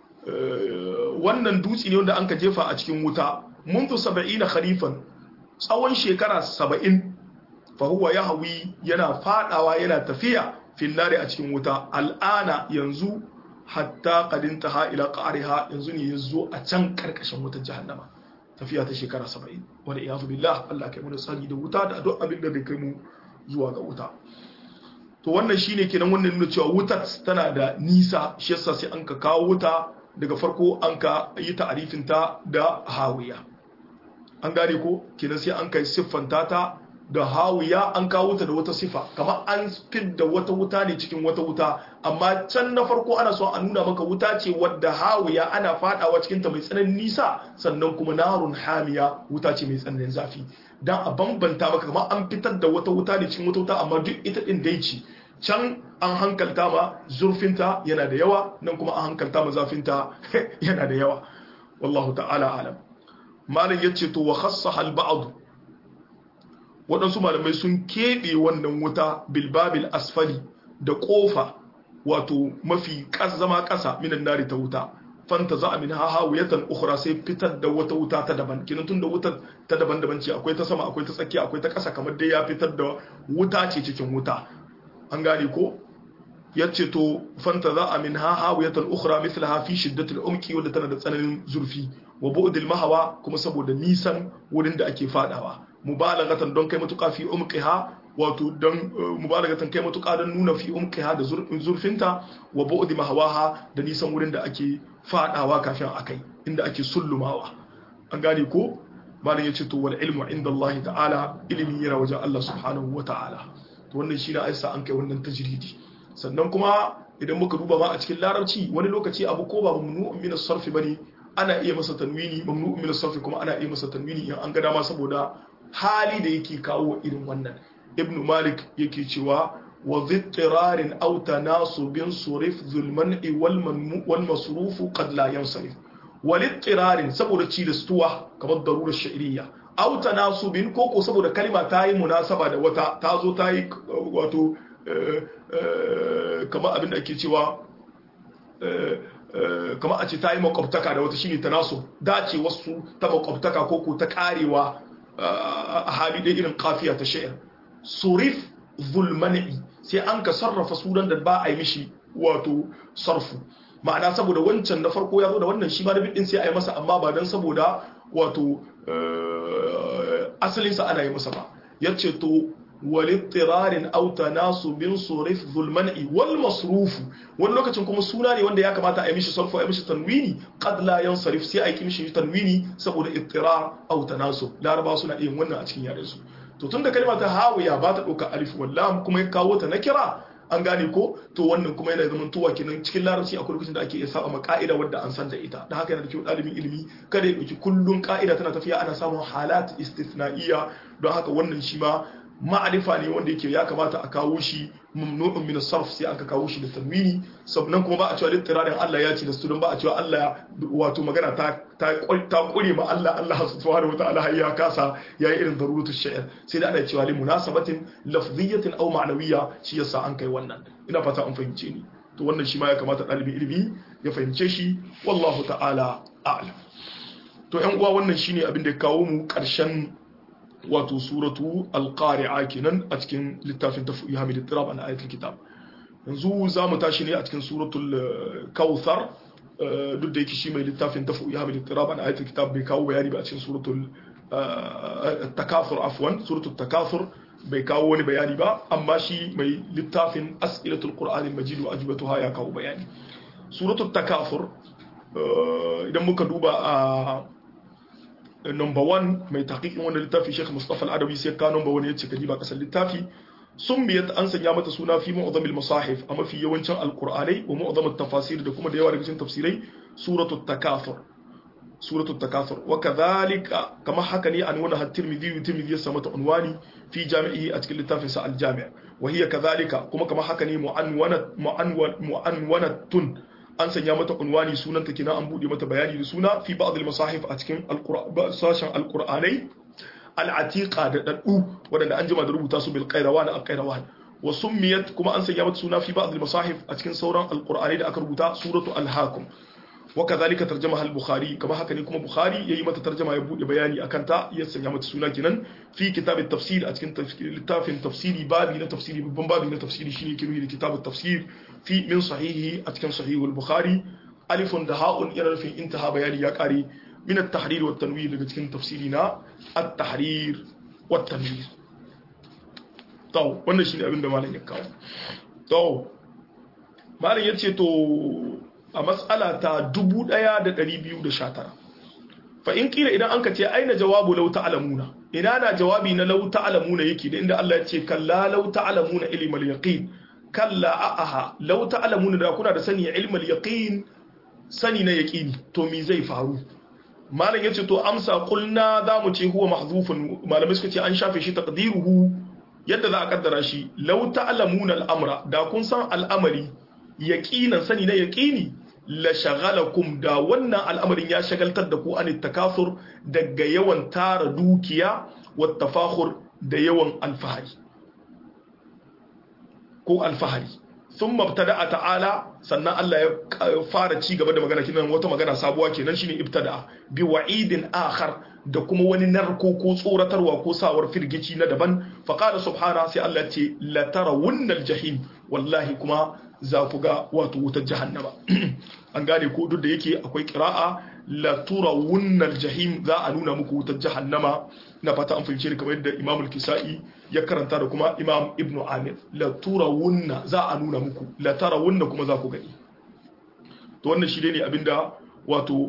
wannan dutse ne wanda an ka jefa a cikin wuta منذ 70 kharifan tsawon shekara 70 fa huwa yahwi yana fadawa yana tafiya fin nari a cikin wuta al'ana yanzu hatta qadin taha ila qariha yanzu ne yazo a can karkashin wutar jahannama tafiya ta shekara 70 wanda iyazu billah Allah kai mu da sani da wuta da duk abin da bai kai mu zuwa ga wuta to wannan shine kenan wannan nuna cewa wutar tana da nisa shi yasa sai an ka kawo wuta daga farko an ka yi ta'arifin ta da hawiya an gane ko kenan sai an kai siffanta ta da hawiya an kawo ta da wata sifa kamar an da wata wuta ne cikin wata wuta amma can na farko ana so a nuna maka wuta ce wadda hawiya ana fadawa cikin ta mai tsananin nisa sannan kuma narun hamiya wuta ce mai tsananin zafi dan a bambanta maka kamar an fitar da wata wuta ne cikin wata wuta amma duk ita din dai ce can an hankalta ma zurfinta yana da yawa nan kuma an hankalta ma zafinta yana da yawa wallahu ta'ala alam malam yace to wa khassaha al-ba'd waɗansu malamai sun keɓe wannan wuta bilbabil asfali da ƙofa wato mafi zama ƙasa minan nari ta wuta fanta za a min haha wuyatan ukhra sai fitar da wata wuta ta daban kinan tun da wuta ta daban daban ce akwai ta sama akwai ta tsakiya akwai ta ƙasa kamar dai ya fitar da wuta ce cikin wuta an gane ko yace to fanta za a min haha wuyatan ukhra mithlaha fi shiddatil umqi wanda tana da tsananin zurfi wa bu'dil mahawa kuma saboda nisan wurin da ake fadawa mubalagatan don kai matuƙa fi umqiha wato don mubalagatan kai matuƙa don nuna fi umqiha da zurfinta wa bu'di mahawaha da nisan wurin da ake fadawa kafin akai inda ake sullumawa an gane ko malam yace to wal ilmu inda Allah ta'ala ilimi yana wajen Allah subhanahu wa ta'ala to wannan shine aisa an kai wannan tajridi sannan kuma idan muka duba ma a cikin larabci wani lokaci abu ko ba mamnu'un min as-sarf bane ana iya masa tanwini mamnu'un min as-sarf kuma ana iya masa tanwini in an ga dama saboda hali da yake kawo irin wannan ibnu malik yake cewa wa dhittirarin aw tanasubin surif zulman'i wal masrufu qad la yansarif wal ittirarin saboda ci da stuwa kamar darurar sha'iriyya aw tanasubin ko ko saboda kalma ta yi munasaba da wata ta zo ta yi wato kamar abin da ake cewa kamar a ce ta yi makwabtaka da wata shine tanasub dace wasu ta makwabtaka ko ko ta karewa a hali da irin kafiya ta sha'ir surif zulmani sai an ka sarrafa sunan da ba a yi mishi wato sarfu ma'ana saboda wancan na farko ya zo da wannan shi ma da bidin sai a yi masa amma ba don saboda wato asalinsa ana yi masa ba ya ce to walittirarin aw tanasubin surif zulman'i wal masrufu wani lokacin kuma suna ne wanda ya kamata a yi mishi sarfu a yi mishi tanwini qad la yansarif sai a yi mishi tanwini saboda ittirar aw tanasub laraba suna yin wannan a cikin yaren su to tunda kalma ta hawiya ba ta dauka alif wallam kuma ya kawo ta na kira an gane ko to wannan kuma yana zaman tuwa kenan cikin larabci akwai lokacin da ake iya saba ma ka'ida wadda an san da ita da haka yana da kyau ɗalibin ilimi kada ya ɗauki kullun ka'ida tana tafiya ana samun halat istithna'iyya don haka wannan shi ma ma'arifa ne wanda yake ya kamata a kawo shi mamnu'un min sarf sai aka kawo shi da tanwini sannan kuma ba a cewa littirarin Allah ya ce da su don ba a cewa Allah wato magana ta ta ta kure ma Allah Allah subhanahu wa ta'ala ya kasa yayi irin daruratu shi'r sai da ana cewa li munasabatin lafziyatin aw ma'nawiyya shi yasa an kai wannan ina fata an fahimce ni to wannan shi ma ya kamata ɗalibin ilimi ya fahimce shi wallahu ta'ala a'lam to yan uwa wannan shine abin da ya kawo mu ƙarshen wato suratu alqari'a kenan a cikin littafin tafiya hamid ittirab an ayatul kitab yanzu za mu tashi ne a cikin suratul kautsar duk da yake shi mai littafin tafiya hamid ittirab an ayatul kitab bai kawo bayani ba a cikin suratul takafur afwan suratul takafur bai kawo wani bayani ba amma shi mai littafin as'ilatul qur'anil majid wa ajbatuha ya kawo bayani suratul takafur idan muka duba a number one mai taƙiƙin wanda littafi Sheikh Mustafa Al-Adawi sai ka number one yace kadi ba kasar littafi sun biyat an sanya mata suna fi mu'zamil masahif a mafi yawancin alqur'anai wa mu'zamut tafasir da kuma da yawa daga cikin tafsirai suratul takathur suratul takathur wa kadhalika kama haka ne an wani at-Tirmidhi Tirmidhi ya samata unwani fi jami'i a cikin littafin sa al-Jami' wa hiya kadhalika kuma kama haka ne mu'anwanat mu'anwanatun an sanya mata unwani sunanta kina an bude mata bayani da suna fi ba'd al-masahif a cikin sashen al-qur'anai al-atiqa da daddu wadanda an jima da rubuta su bil qayrawan al-qayrawan wa summiyat kuma an sanya mata suna fi ba'd al-masahif a cikin sauran al-qur'anai da aka rubuta suratu al-hakum wa kadhalika tarjamaha al-bukhari kama haka ne kuma bukhari yayi mata tarjama ya bude bayani akan ta ya sanya mata suna kenan fi kitab at-tafsir a cikin littafin tafsiri babi na tafsiri babban babi na tafsiri shine kirwi da kitab at-tafsir fi min sahihi a cikin sahihul bukhari alifun da ha'un yana nufin intaha bayani ya kare min at-tahrir wa tanwir daga cikin tafsiri na at-tahrir wa tanwir to wannan shine abin da malam ya kawo to malam yace to a matsala ta 1219 fa in kila idan an ka ce aina jawabu law ta'lamuna ina na jawabi na law ta'lamuna yake da inda Allah ya ce kalla law ta'lamuna ilmal yaqin kalla a'aha law ta'lamuna da kuna da sani ilmal yaqin sani na yaqini to me zai faru malam yace to amsa qulna za mu ce huwa mahzufun malamai suka ce an shafe shi taqdiruhu yadda za a kaddara shi law ta'lamuna al'amra da kun san al'amari yaqinan sani na yaqini la shagalakum da wannan al'amarin ya shagaltar da ku an takasur daga yawan tara dukiya wa tafakhur da yawan alfahari ko alfahari sun mabtada a ta'ala sannan Allah ya fara ci gaba da magana kinan wata magana sabuwa kenan shine ibtada bi wa'idin akhar da kuma wani narko ko tsoratarwa ko sawar firgici na daban faqala subhana sai Allah ce la tarawunnal jahim wallahi kuma za ku ga wato wutar jahannama an gane ko duk da yake akwai qira'a la turawunnal jahim za a nuna muku wutar jahannama na fata an fahimce ni kamar yadda Imam al-Kisa'i ya karanta da kuma Imam Ibn Amir la turawunna za a nuna muku la tarawunna kuma za ku gani to wannan shi ne abinda wato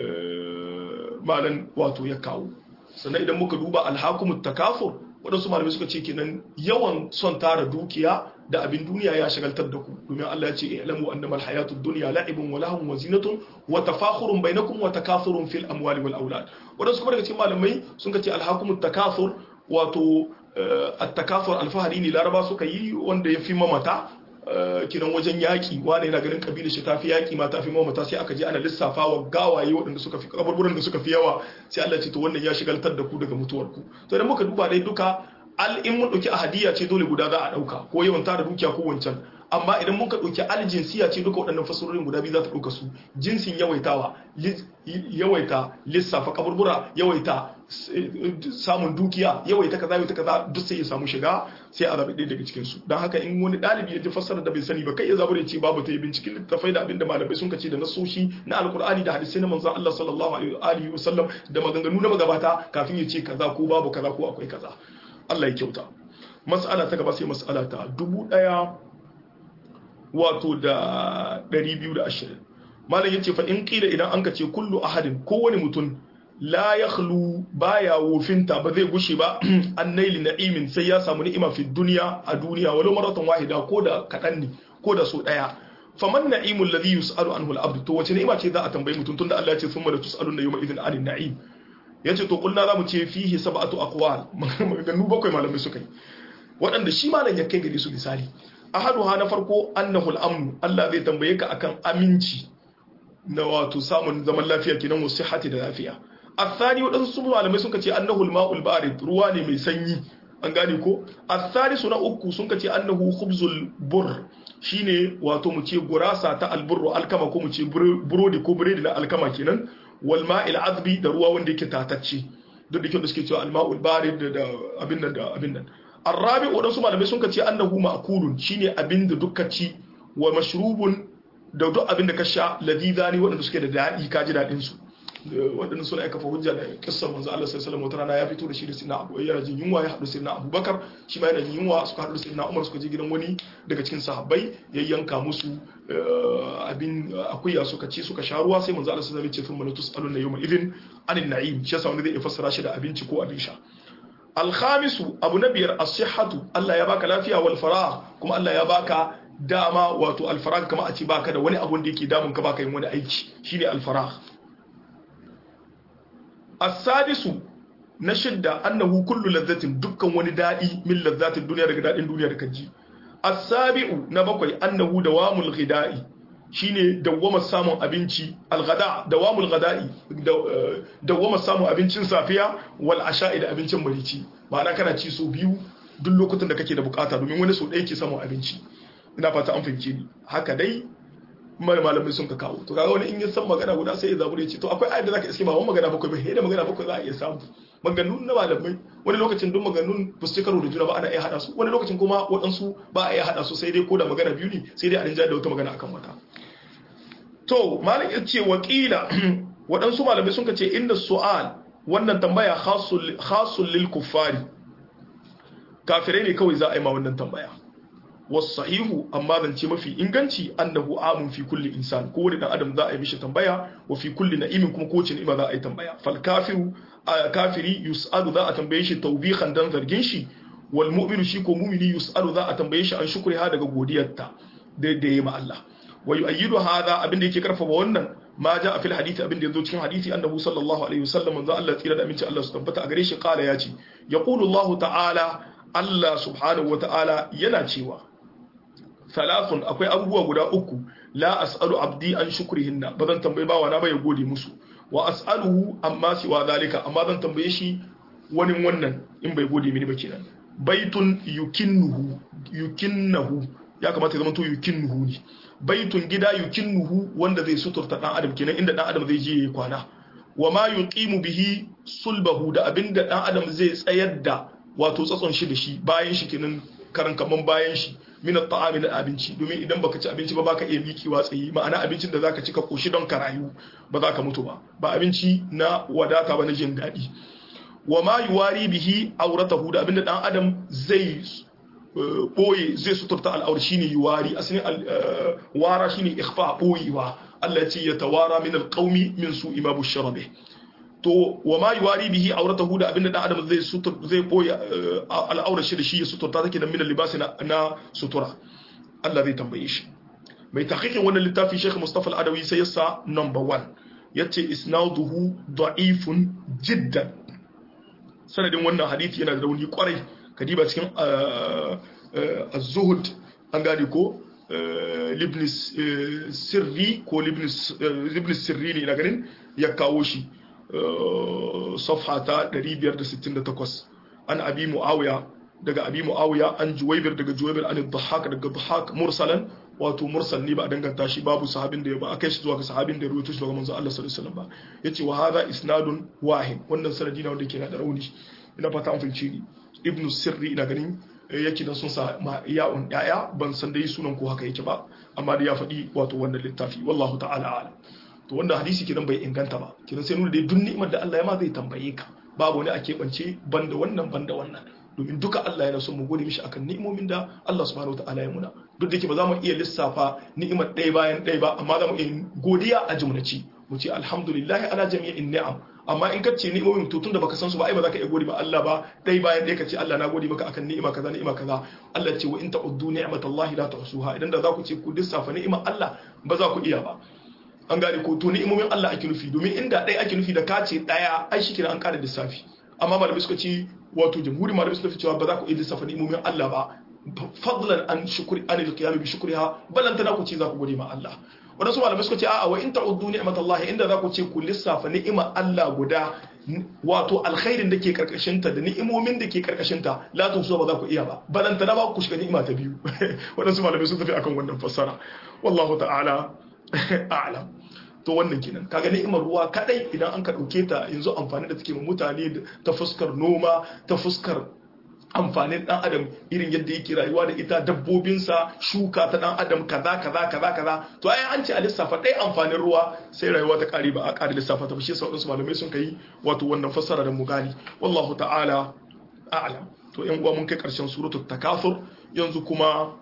malan wato ya kawo sannan idan muka duba alhakumut takafur waɗansu malamai suka ce kenan yawan son tara dukiya da abin duniya ya shagaltar da ku domin Allah ya ce ilamu annamal hayatud dunya la'ibun wa lahum wa zinatun wa tafakhurun bainakum wa takathurun fil amwali wal aulad waɗansu kuma daga cikin malamai sun ce alhakumut takathur wato at-takathur alfahari ne laraba suka yi wanda ya fi mamata kinan wajen yaƙi wani yana ganin kabilar shi tafi yaƙi ma tafi mamata sai aka je ana lissafa wa gawaye waɗanda suka fi kaburburan da suka fi yawa sai Allah ce to wannan ya shigaltar da ku daga mutuwar ku to idan muka duba dai duka al in mun dauki ahadiya ce dole guda za a dauka ko yawan tara dukiya ko wancan amma idan muka dauki al jinsiya ce duka waɗannan fasarorin guda biyu za ta dauka su jinsin yawaitawa yawaita lissafa kaburbura yawaita samun dukiya yawaita kaza yawaita kaza duk sai ya samu shiga sai a zabi ɗaya daga cikin su don haka in wani ɗalibi ya ji fassara da bai sani ba kai ya zabi da ce babu ta yi binciken littafai da abinda malamai sun kace da nasoshi na alkur'ani da hadisai na manzon Allah sallallahu alaihi wa sallam da maganganu na magabata kafin ya ce kaza ko babu kaza ko akwai kaza Allah ya kyauta mas'ala ta gaba sai mas'ala ta dubu ɗaya wato da ɗari biyu da ashirin malam yace fa in qila idan an ce kullu ahadin kowane mutum la yakhlu baya wofinta ba zai gushe ba an naili na'imin sai ya samu ni'ima fi duniya a duniya walau maratan wahida ko da kadan ne ko da so daya faman na'imul ladhi yus'alu anhu al-abd to wace ni'ima ce za a tambayi mutum tunda Allah ya ce summa la tus'aluna yawma idhin 'anil na'im yace to kullu zamu ce fihi sab'atu aqwal maganganu bakwai malamai suka yi waɗanda shi malam ya kai gare su misali ahaduha na farko annahu al-amn Allah zai tambaye ka akan aminci na wato samun zaman lafiya kenan wasu sihhati da lafiya الثاني wadansu malamai sun kace annahu al-ma'ul barid ruwa ne mai sanyi an gane ko الثالث na uku sun kace annahu khubzul bur shine wato mu ce gurasa ta alburru alkama ko mu ce burodi ko biredi na alkama kenan wal ma'il azbi da ruwa wanda yake tatacce duk da kyau da suke cewa al-ma'ul barid da abin nan da abin nan arabi wadansu malamai sun kace annahu ma'kulun shine abin da dukkan ci wa mashrubun da duk abin da ka sha ladidani waɗanda suke da daɗi ka ji daɗin su waɗanda suna kafa hujja da kissar manzo Allah sallallahu alaihi wasallam rana ya fito da shi da sinna Abu yana jin yunwa ya haɗu sinna Abu Bakar shi ma yana jin yunwa suka haɗu sinna Umar suka je gidan wani daga cikin sahabbai ya yanka musu abin akuya suka ci suka sha ruwa sai manzo Allah sallallahu alaihi wasallam ya ce thumma tus'aluna yawma idhin anin na'im shi yasa wanda zai fassara shi da abinci ko abin sha alkhamisu abu na biyar as-sihhatu Allah ya baka lafiya wal farah kuma Allah ya baka dama wato alfarag kama a ce baka da wani abun da yake damun ka baka yin wani aiki shine alfarag as-sadisu na shidda annahu kullu ladhatin dukkan wani dadi min ladhatin duniya daga dadin duniya da kaji as-sabi'u na bakwai annahu dawamul ghida'i shine dawwama samun abinci al-ghada dawamul ghada'i dawwama samun abincin safiya wal asha'i da abincin marici ma'ana kana ci so biyu duk lokutan da kake da bukata domin wani so ɗaya ke samun abinci ina fata an fahimce ni haka dai mai malamai sun ka kawo to kaga wani in ya san magana guda sai ya zabure ya ce to akwai ayat da zaka iske ba wani magana bakwai ba da magana bakwai za a iya samu maganganun na malamai wani lokacin duk maganganun ba su karo da juna ba ana iya hada su wani lokacin kuma waɗansu ba a iya hada su sai dai ko da magana biyu ne sai dai a rinja da wata magana akan wata to malam ya ce wakila waɗansu malamai sun ka ce inda su'al wannan tambaya khasul lil kuffari kafirai ne kawai za a yi ma wannan tambaya wasahihu amma zance mafi inganci annahu amun fi kulli insan ko wani dan adam za a yi mishi tambaya wa fi kulli na'imin kuma ko wace ni'ima za a yi tambaya fal kafiru kafiri yus'alu za a tambaye shi tawbihan dan zargin shi wal mu'minu shi ko mu'mini yus'alu za a tambaye shi an shukri ha daga godiyarta da da yayi ma Allah wa yu'ayyidu hadha abin da yake karfafa wannan ma ja a fil hadisi abin da yazo cikin hadisi annahu sallallahu alaihi wasallam manzo Allah tsira da aminci Allah su tabbata a gare shi kala ya ce yaqulu Allah ta'ala Allah subhanahu wa ta'ala yana cewa thalathun akwai abubuwa guda uku la as'alu abdi an shukrihinna ba zan tambaye bawa na ba ya gode musu wa as'aluhu amma siwa zalika amma zan tambaye shi wani wannan in bai gode mini ba kenan baitun yukinnuhu yukinnahu ya kamata ya zama to yukinnuhu ne baitun gida yukinnuhu wanda zai suturta dan adam kenan inda dan adam zai je ya kwana wa ma yuqimu bihi sulbahu da abinda dan adam zai tsayar da wato tsatson shi da shi bayan shi kenan karan kaman bayan shi min at-ta'ami na abinci domin idan baka ci abinci ba baka iya mikiwa tsayi ma'ana abincin da zaka ci ka koshi don ka rayu ba za ka mutu ba ba abinci na wadata ba na jin daɗi wa ma yuwari bihi auratahu da abinda dan adam zai boye zai suturta al'aur shine yuwari asalin wara shine ikhfa boyewa Allah ya ce ya tawara min alqaumi min su'i ma busharabe to wa ma yuwari bihi auratahu da abinda dan adam zai sutur zai boye al'aurar shi da shi ya suturta take da min libasi na sutura Allah zai tambaye shi mai tahqiqin wannan littafi Sheikh Mustafa Al-Adawi sai ya sa number 1 yace isnaduhu da'ifun jiddan sanadin wannan hadisi yana da rauni kwarai kadiba cikin az-zuhud an gane ko libn sirri ko libn sirri ne na ganin ya kawo shi safha ta 568 an abi muawiya daga abi muawiya an juwaybir daga juwaybir an dhahak daga dhahak mursalan wato mursal ne ba a danganta shi babu sahabin da ya ba akai shi zuwa ga sahabin da ya rawaito shi daga manzo Allah sallallahu alaihi wasallam ba yace wa hadha isnadun wahid wannan sanadi na wanda yake da rauni ina fata an fahimci ni ibnu sirri ina ganin yake da sun sa ya'un yaya ban san dai sunan ko haka yake ba amma da ya faɗi wato wannan littafi wallahu ta'ala alam to wanda hadisi kidan bai inganta ba kidan sai nuna dai duk ni'imar da Allah ya ma zai tambaye ka babu wani a keɓance banda wannan banda wannan domin duka Allah yana son mu gode mishi akan ni'imomin da Allah subhanahu wataala ya muna duk da yake ba za mu iya lissafa ni'imar ɗaya bayan ɗaya ba amma za mu iya godiya a jumlaci mu ce alhamdulillah ala jami'in ni'am amma in ka ce ni'imomin to tunda baka san su ba ai ba za ka iya gode ba Allah ba ɗaya bayan ɗaya ka ce Allah na gode maka akan ni'ima kaza ni'ima kaza Allah ya ce wa in ta'uddu ni'matallahi la tuhsuha idan da za ku ce ku lissafa ni'imar Allah ba za ku iya ba an gane ko to ni'imomin Allah ake nufi domin inda ɗaya ake nufi da ka ce ɗaya ai shi an ƙara lissafi amma malamai suka ce wato jamhuri malamai suka fi cewa ba za ku iya lissafa ni'imomin Allah ba fadlan an shukuri an al-qiyam bi shukriha balanta na ku ce za ku gode ma Allah wadansu malamai suka ce a'a wa in ta'uddu ni'matallahi inda za ku ce ku lissafa ni'imar Allah guda wato alkhairin da ke karkashin ta da ni'imomin da ke karkashin ta la tuhsu ba za ku iya ba balanta na ba ku shiga ni'ima ta biyu wadansu malamai sun tafi akan wannan fassara wallahu ta'ala a'lam to wannan kenan kaga ni'imar ruwa kadai idan an ka dauke ta yanzu amfani da take mu mutane ta fuskar noma ta fuskar amfanin dan adam irin yadda yake rayuwa da ita dabbobinsa shuka ta dan adam kaza kaza kaza kaza to ai an ce a lissafa ɗaya amfanin ruwa sai rayuwa ta kare ba a kare lissafa ta shi sau su malamai sun kai wato wannan fassara da mu gani wallahu ta'ala a'lam to yan uwa mun kai karshen suratul takathur yanzu kuma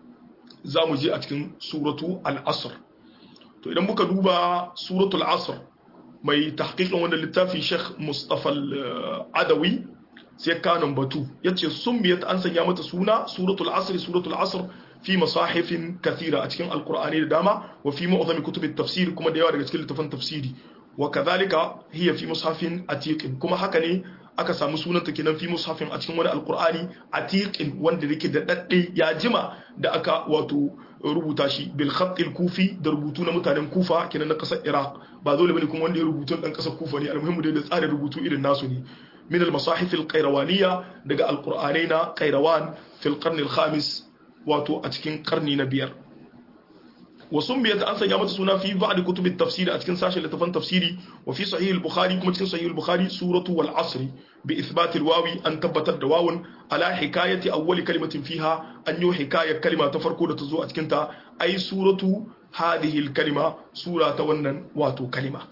za mu je a cikin suratu al-asr to idan muka duba suratul asr mai tahqiqin wannan littafi Sheikh Mustafa al-Adawi sai kanon batu yace summiyat an sanya mata suna suratul asr suratul asr fi masahifin kathira a cikin alqur'ani da dama wa fi mu'zami kutubit tafsir kuma da yawa daga cikin littafan tafsiri wa kadhalika hiya fi mushafin atiqin kuma haka ne aka samu sunanta kenan fi mushafin a cikin wani alqur'ani atiqin wanda yake da dadde ya jima da aka wato rubuta shi bil khatil kufi da rubutu na mutanen kufa kenan na kasar iraq ba dole bane kuma wanda ya rubutu dan kasar kufa ne almuhimmu da tsarin rubutu irin nasu ne min al masahif al qayrawaniyya daga alqur'anai na qayrawan fil qarn al khamis wato a cikin karni na biyar wa sumbiyat an sanya mata suna fi ba'd kutub at tafsir a cikin sashen littafan tafsiri wa fi sahih al bukhari kuma cikin sahih al bukhari suratu wal asr bi ithbat al wawi an tabbatar da wawun ala hikayati awwal kalimatin fiha an yi hikayar kalima ta farko da ta zo a cikin ta ai suratu hadhihi al kalima sura ta wannan wato kalima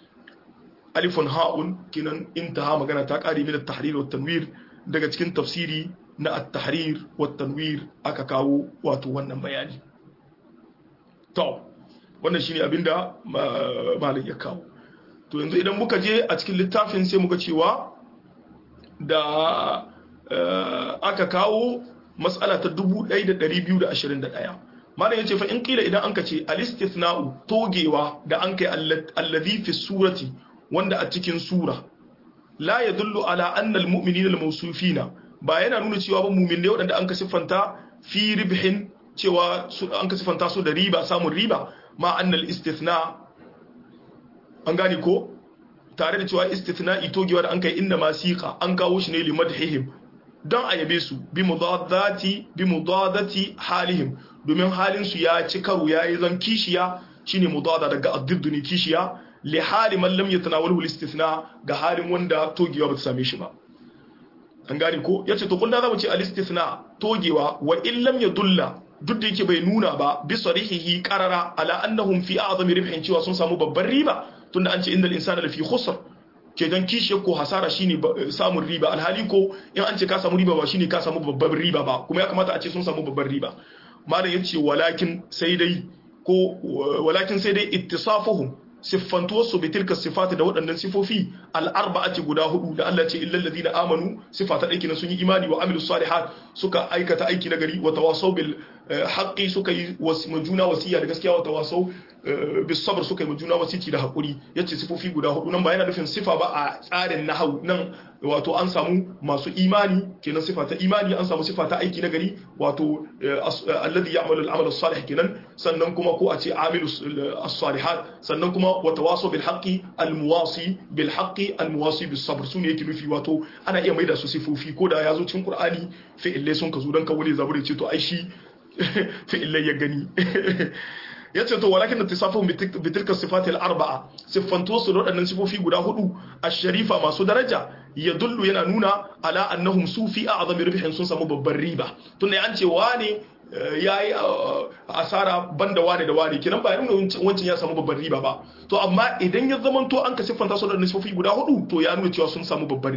alifun ha'un kinan intaha magana ta kare min at tahrir wa tanwir daga cikin tafsiri na at tahrir wa tanwir aka kawo wato wannan bayani to wannan shine abinda malam ya kawo to yanzu idan muka je a cikin littafin sai muka cewa da aka kawo matsala ta 1221 malam yace fa in kila idan anka ce al-istithna'u togewa da an kai allazi fi surati wanda a cikin sura la yadullu ala anna al-mu'minina al-mawsufina ba yana nuna cewa ba mu'minai wadanda an ka siffanta fi ribhin cewa an ka siffanta su da riba samun riba ma annal istithna an gane ko tare da cewa istithna itogewa da an kai inda ma siqa an kawo shi ne li madhihim dan a yabe su bi mudadati bi mudadati halihim domin halin su ya ci karo yayi zan kishiya shine mudada daga addiddu ne kishiya li hali man lam yatanawalhu al-istithna ga halin wanda togewa ba ta same shi ba an gane ko yace to kullum zamu ce al-istithna togewa wa in lam yadulla duk da yake bai nuna ba bi sarihihi qarara ala annahum fi a'zami ribhin cewa sun samu babban riba tunda an ce innal insana lafi khusr ke dan kishi ko hasara shine samun riba alhali ko in an ce ka samu riba ba shine ka samu babban riba ba kuma ya kamata a ce sun samu babban riba malam yace walakin sai dai ko walakin sai dai ittisafuhum siffantuwarsu bi tilka sifati da waɗannan sifofi al'arba'ati guda hudu da Allah ce illal ladina amanu sifata aiki na sun yi imani wa amilus salihat suka aikata aiki na gari wa tawasaw bil haqqi suka yi juna wasiya da gaskiya wa tawasaw bis sabr suka yi juna wasiki da hakuri yace sifofi guda hudu nan ba yana nufin sifa ba a tsarin nahwu nan wato an samu masu imani kenan sifa ta imani an samu sifa ta aiki na gari wato alladhi ya'malu al-amal as-salih kenan sannan kuma ko a ce amilu as-salihat sannan kuma wa tawasaw bil haqqi al-muwasi bil haqqi al-muwasi bis sabr sune yake nufi wato ana iya maida su sifofi ko da yazo cikin qur'ani fi'ilai sun ka zo dan ka wani zaburi ce to ai shi fi'ilai ya gani yace to walakin ittisafuhum bi tilka sifati al-arba'a siffantu su da wadannan sifofi guda hudu ash-sharifa masu daraja yadullu yana nuna ala annahum sufi a'zami ribhin sun samu babban riba tunda an ce wane yayi asara banda wane da wane kinan ba nuna wancan ya samu babban riba ba to amma idan ya zamanto an ka siffanta su da sifofi guda hudu to ya nuna cewa sun samu babban riba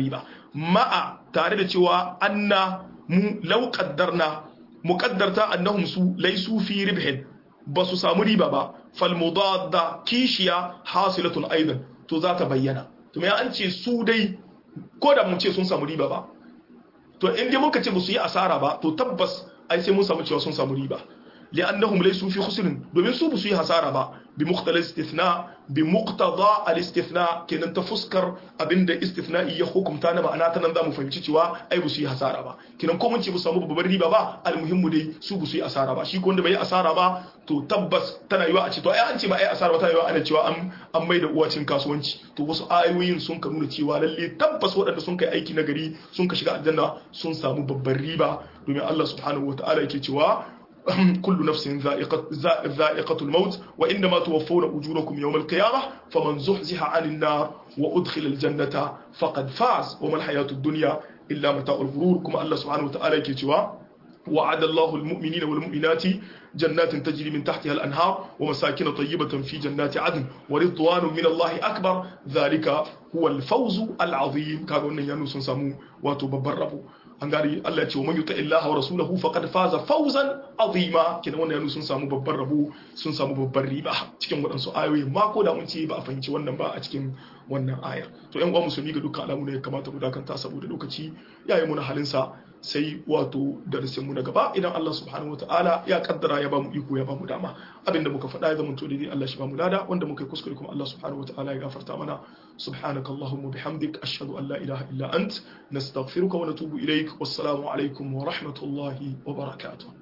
ma'a tare da cewa anna mu law qaddarna muqaddarta annahum su laysu fi ribhin ba su samu riba ba fal mudadda kishiya hasilatun aidan to za ta bayyana to me an ce su dai ko da mun ce sun samu riba ba to in dai muka ce ba su yi asara ba to tabbas ai sai mun samu cewa sun samu riba li'annahum laysu fi khusrin domin su ba su yi hasara ba bi muqtala istithna bi muqtada al-istithna kenan ta fuskar abinda istithna'i ya hukunta na ma'ana ta nan zamu fahimci cewa ai ba su yi hasara ba kenan ko mun ce ba su samu babbar riba ba almuhimmu dai su ba su yi asara ba shi ko wanda bai yi asara ba to tabbas tana yiwa a ce to ai an ce ba ai asara ba tana yiwa ana cewa an an mai da uwacin kasuwanci to wasu ayoyin sun ka nuna cewa lalle tabbas waɗanda sun kai aiki na gari sun ka shiga aljanna sun samu babbar riba domin Allah subhanahu wataala yake cewa كل نفس ذائقة, ذائقة الموت وإنما توفون أجوركم يوم القيامة فمن زحزح عن النار وأدخل الجنة فقد فاز وما الحياة الدنيا إلا متاع الغرور كما الله سبحانه وتعالى كتوا وعد الله المؤمنين والمؤمنات جنات تجري من تحتها الأنهار ومساكن طيبة في جنات عدن ورضوان من الله أكبر ذلك هو الفوز العظيم كانوا ينسون سمو وتببربوا an gari Allah ce wa man yuta illaha wa rasulahu faqad faza fawzan azima kina wannan yanu sun samu babban rabo sun samu babban riba cikin waɗansu ayoyi ma ko da mun ce ba a fahimci wannan ba a cikin wannan ayar to yan uwa musulmi ga dukkan alamu ne ya kamata mu dakanta saboda lokaci yayi mu na halin sa sai wato darasin mu na gaba idan Allah subhanahu wataala ya kaddara ya bamu iko ya bamu dama abinda muka faɗa ya zama to dai Allah shi bamu lada wanda muka yi kuskure kuma Allah subhanahu wataala ya gafarta mana subhanakallahumma bihamdik ashhadu an la ilaha illa ant nastaghfiruka wa natubu ilaik wassalamu alaikum wa rahmatullahi wa barakatuh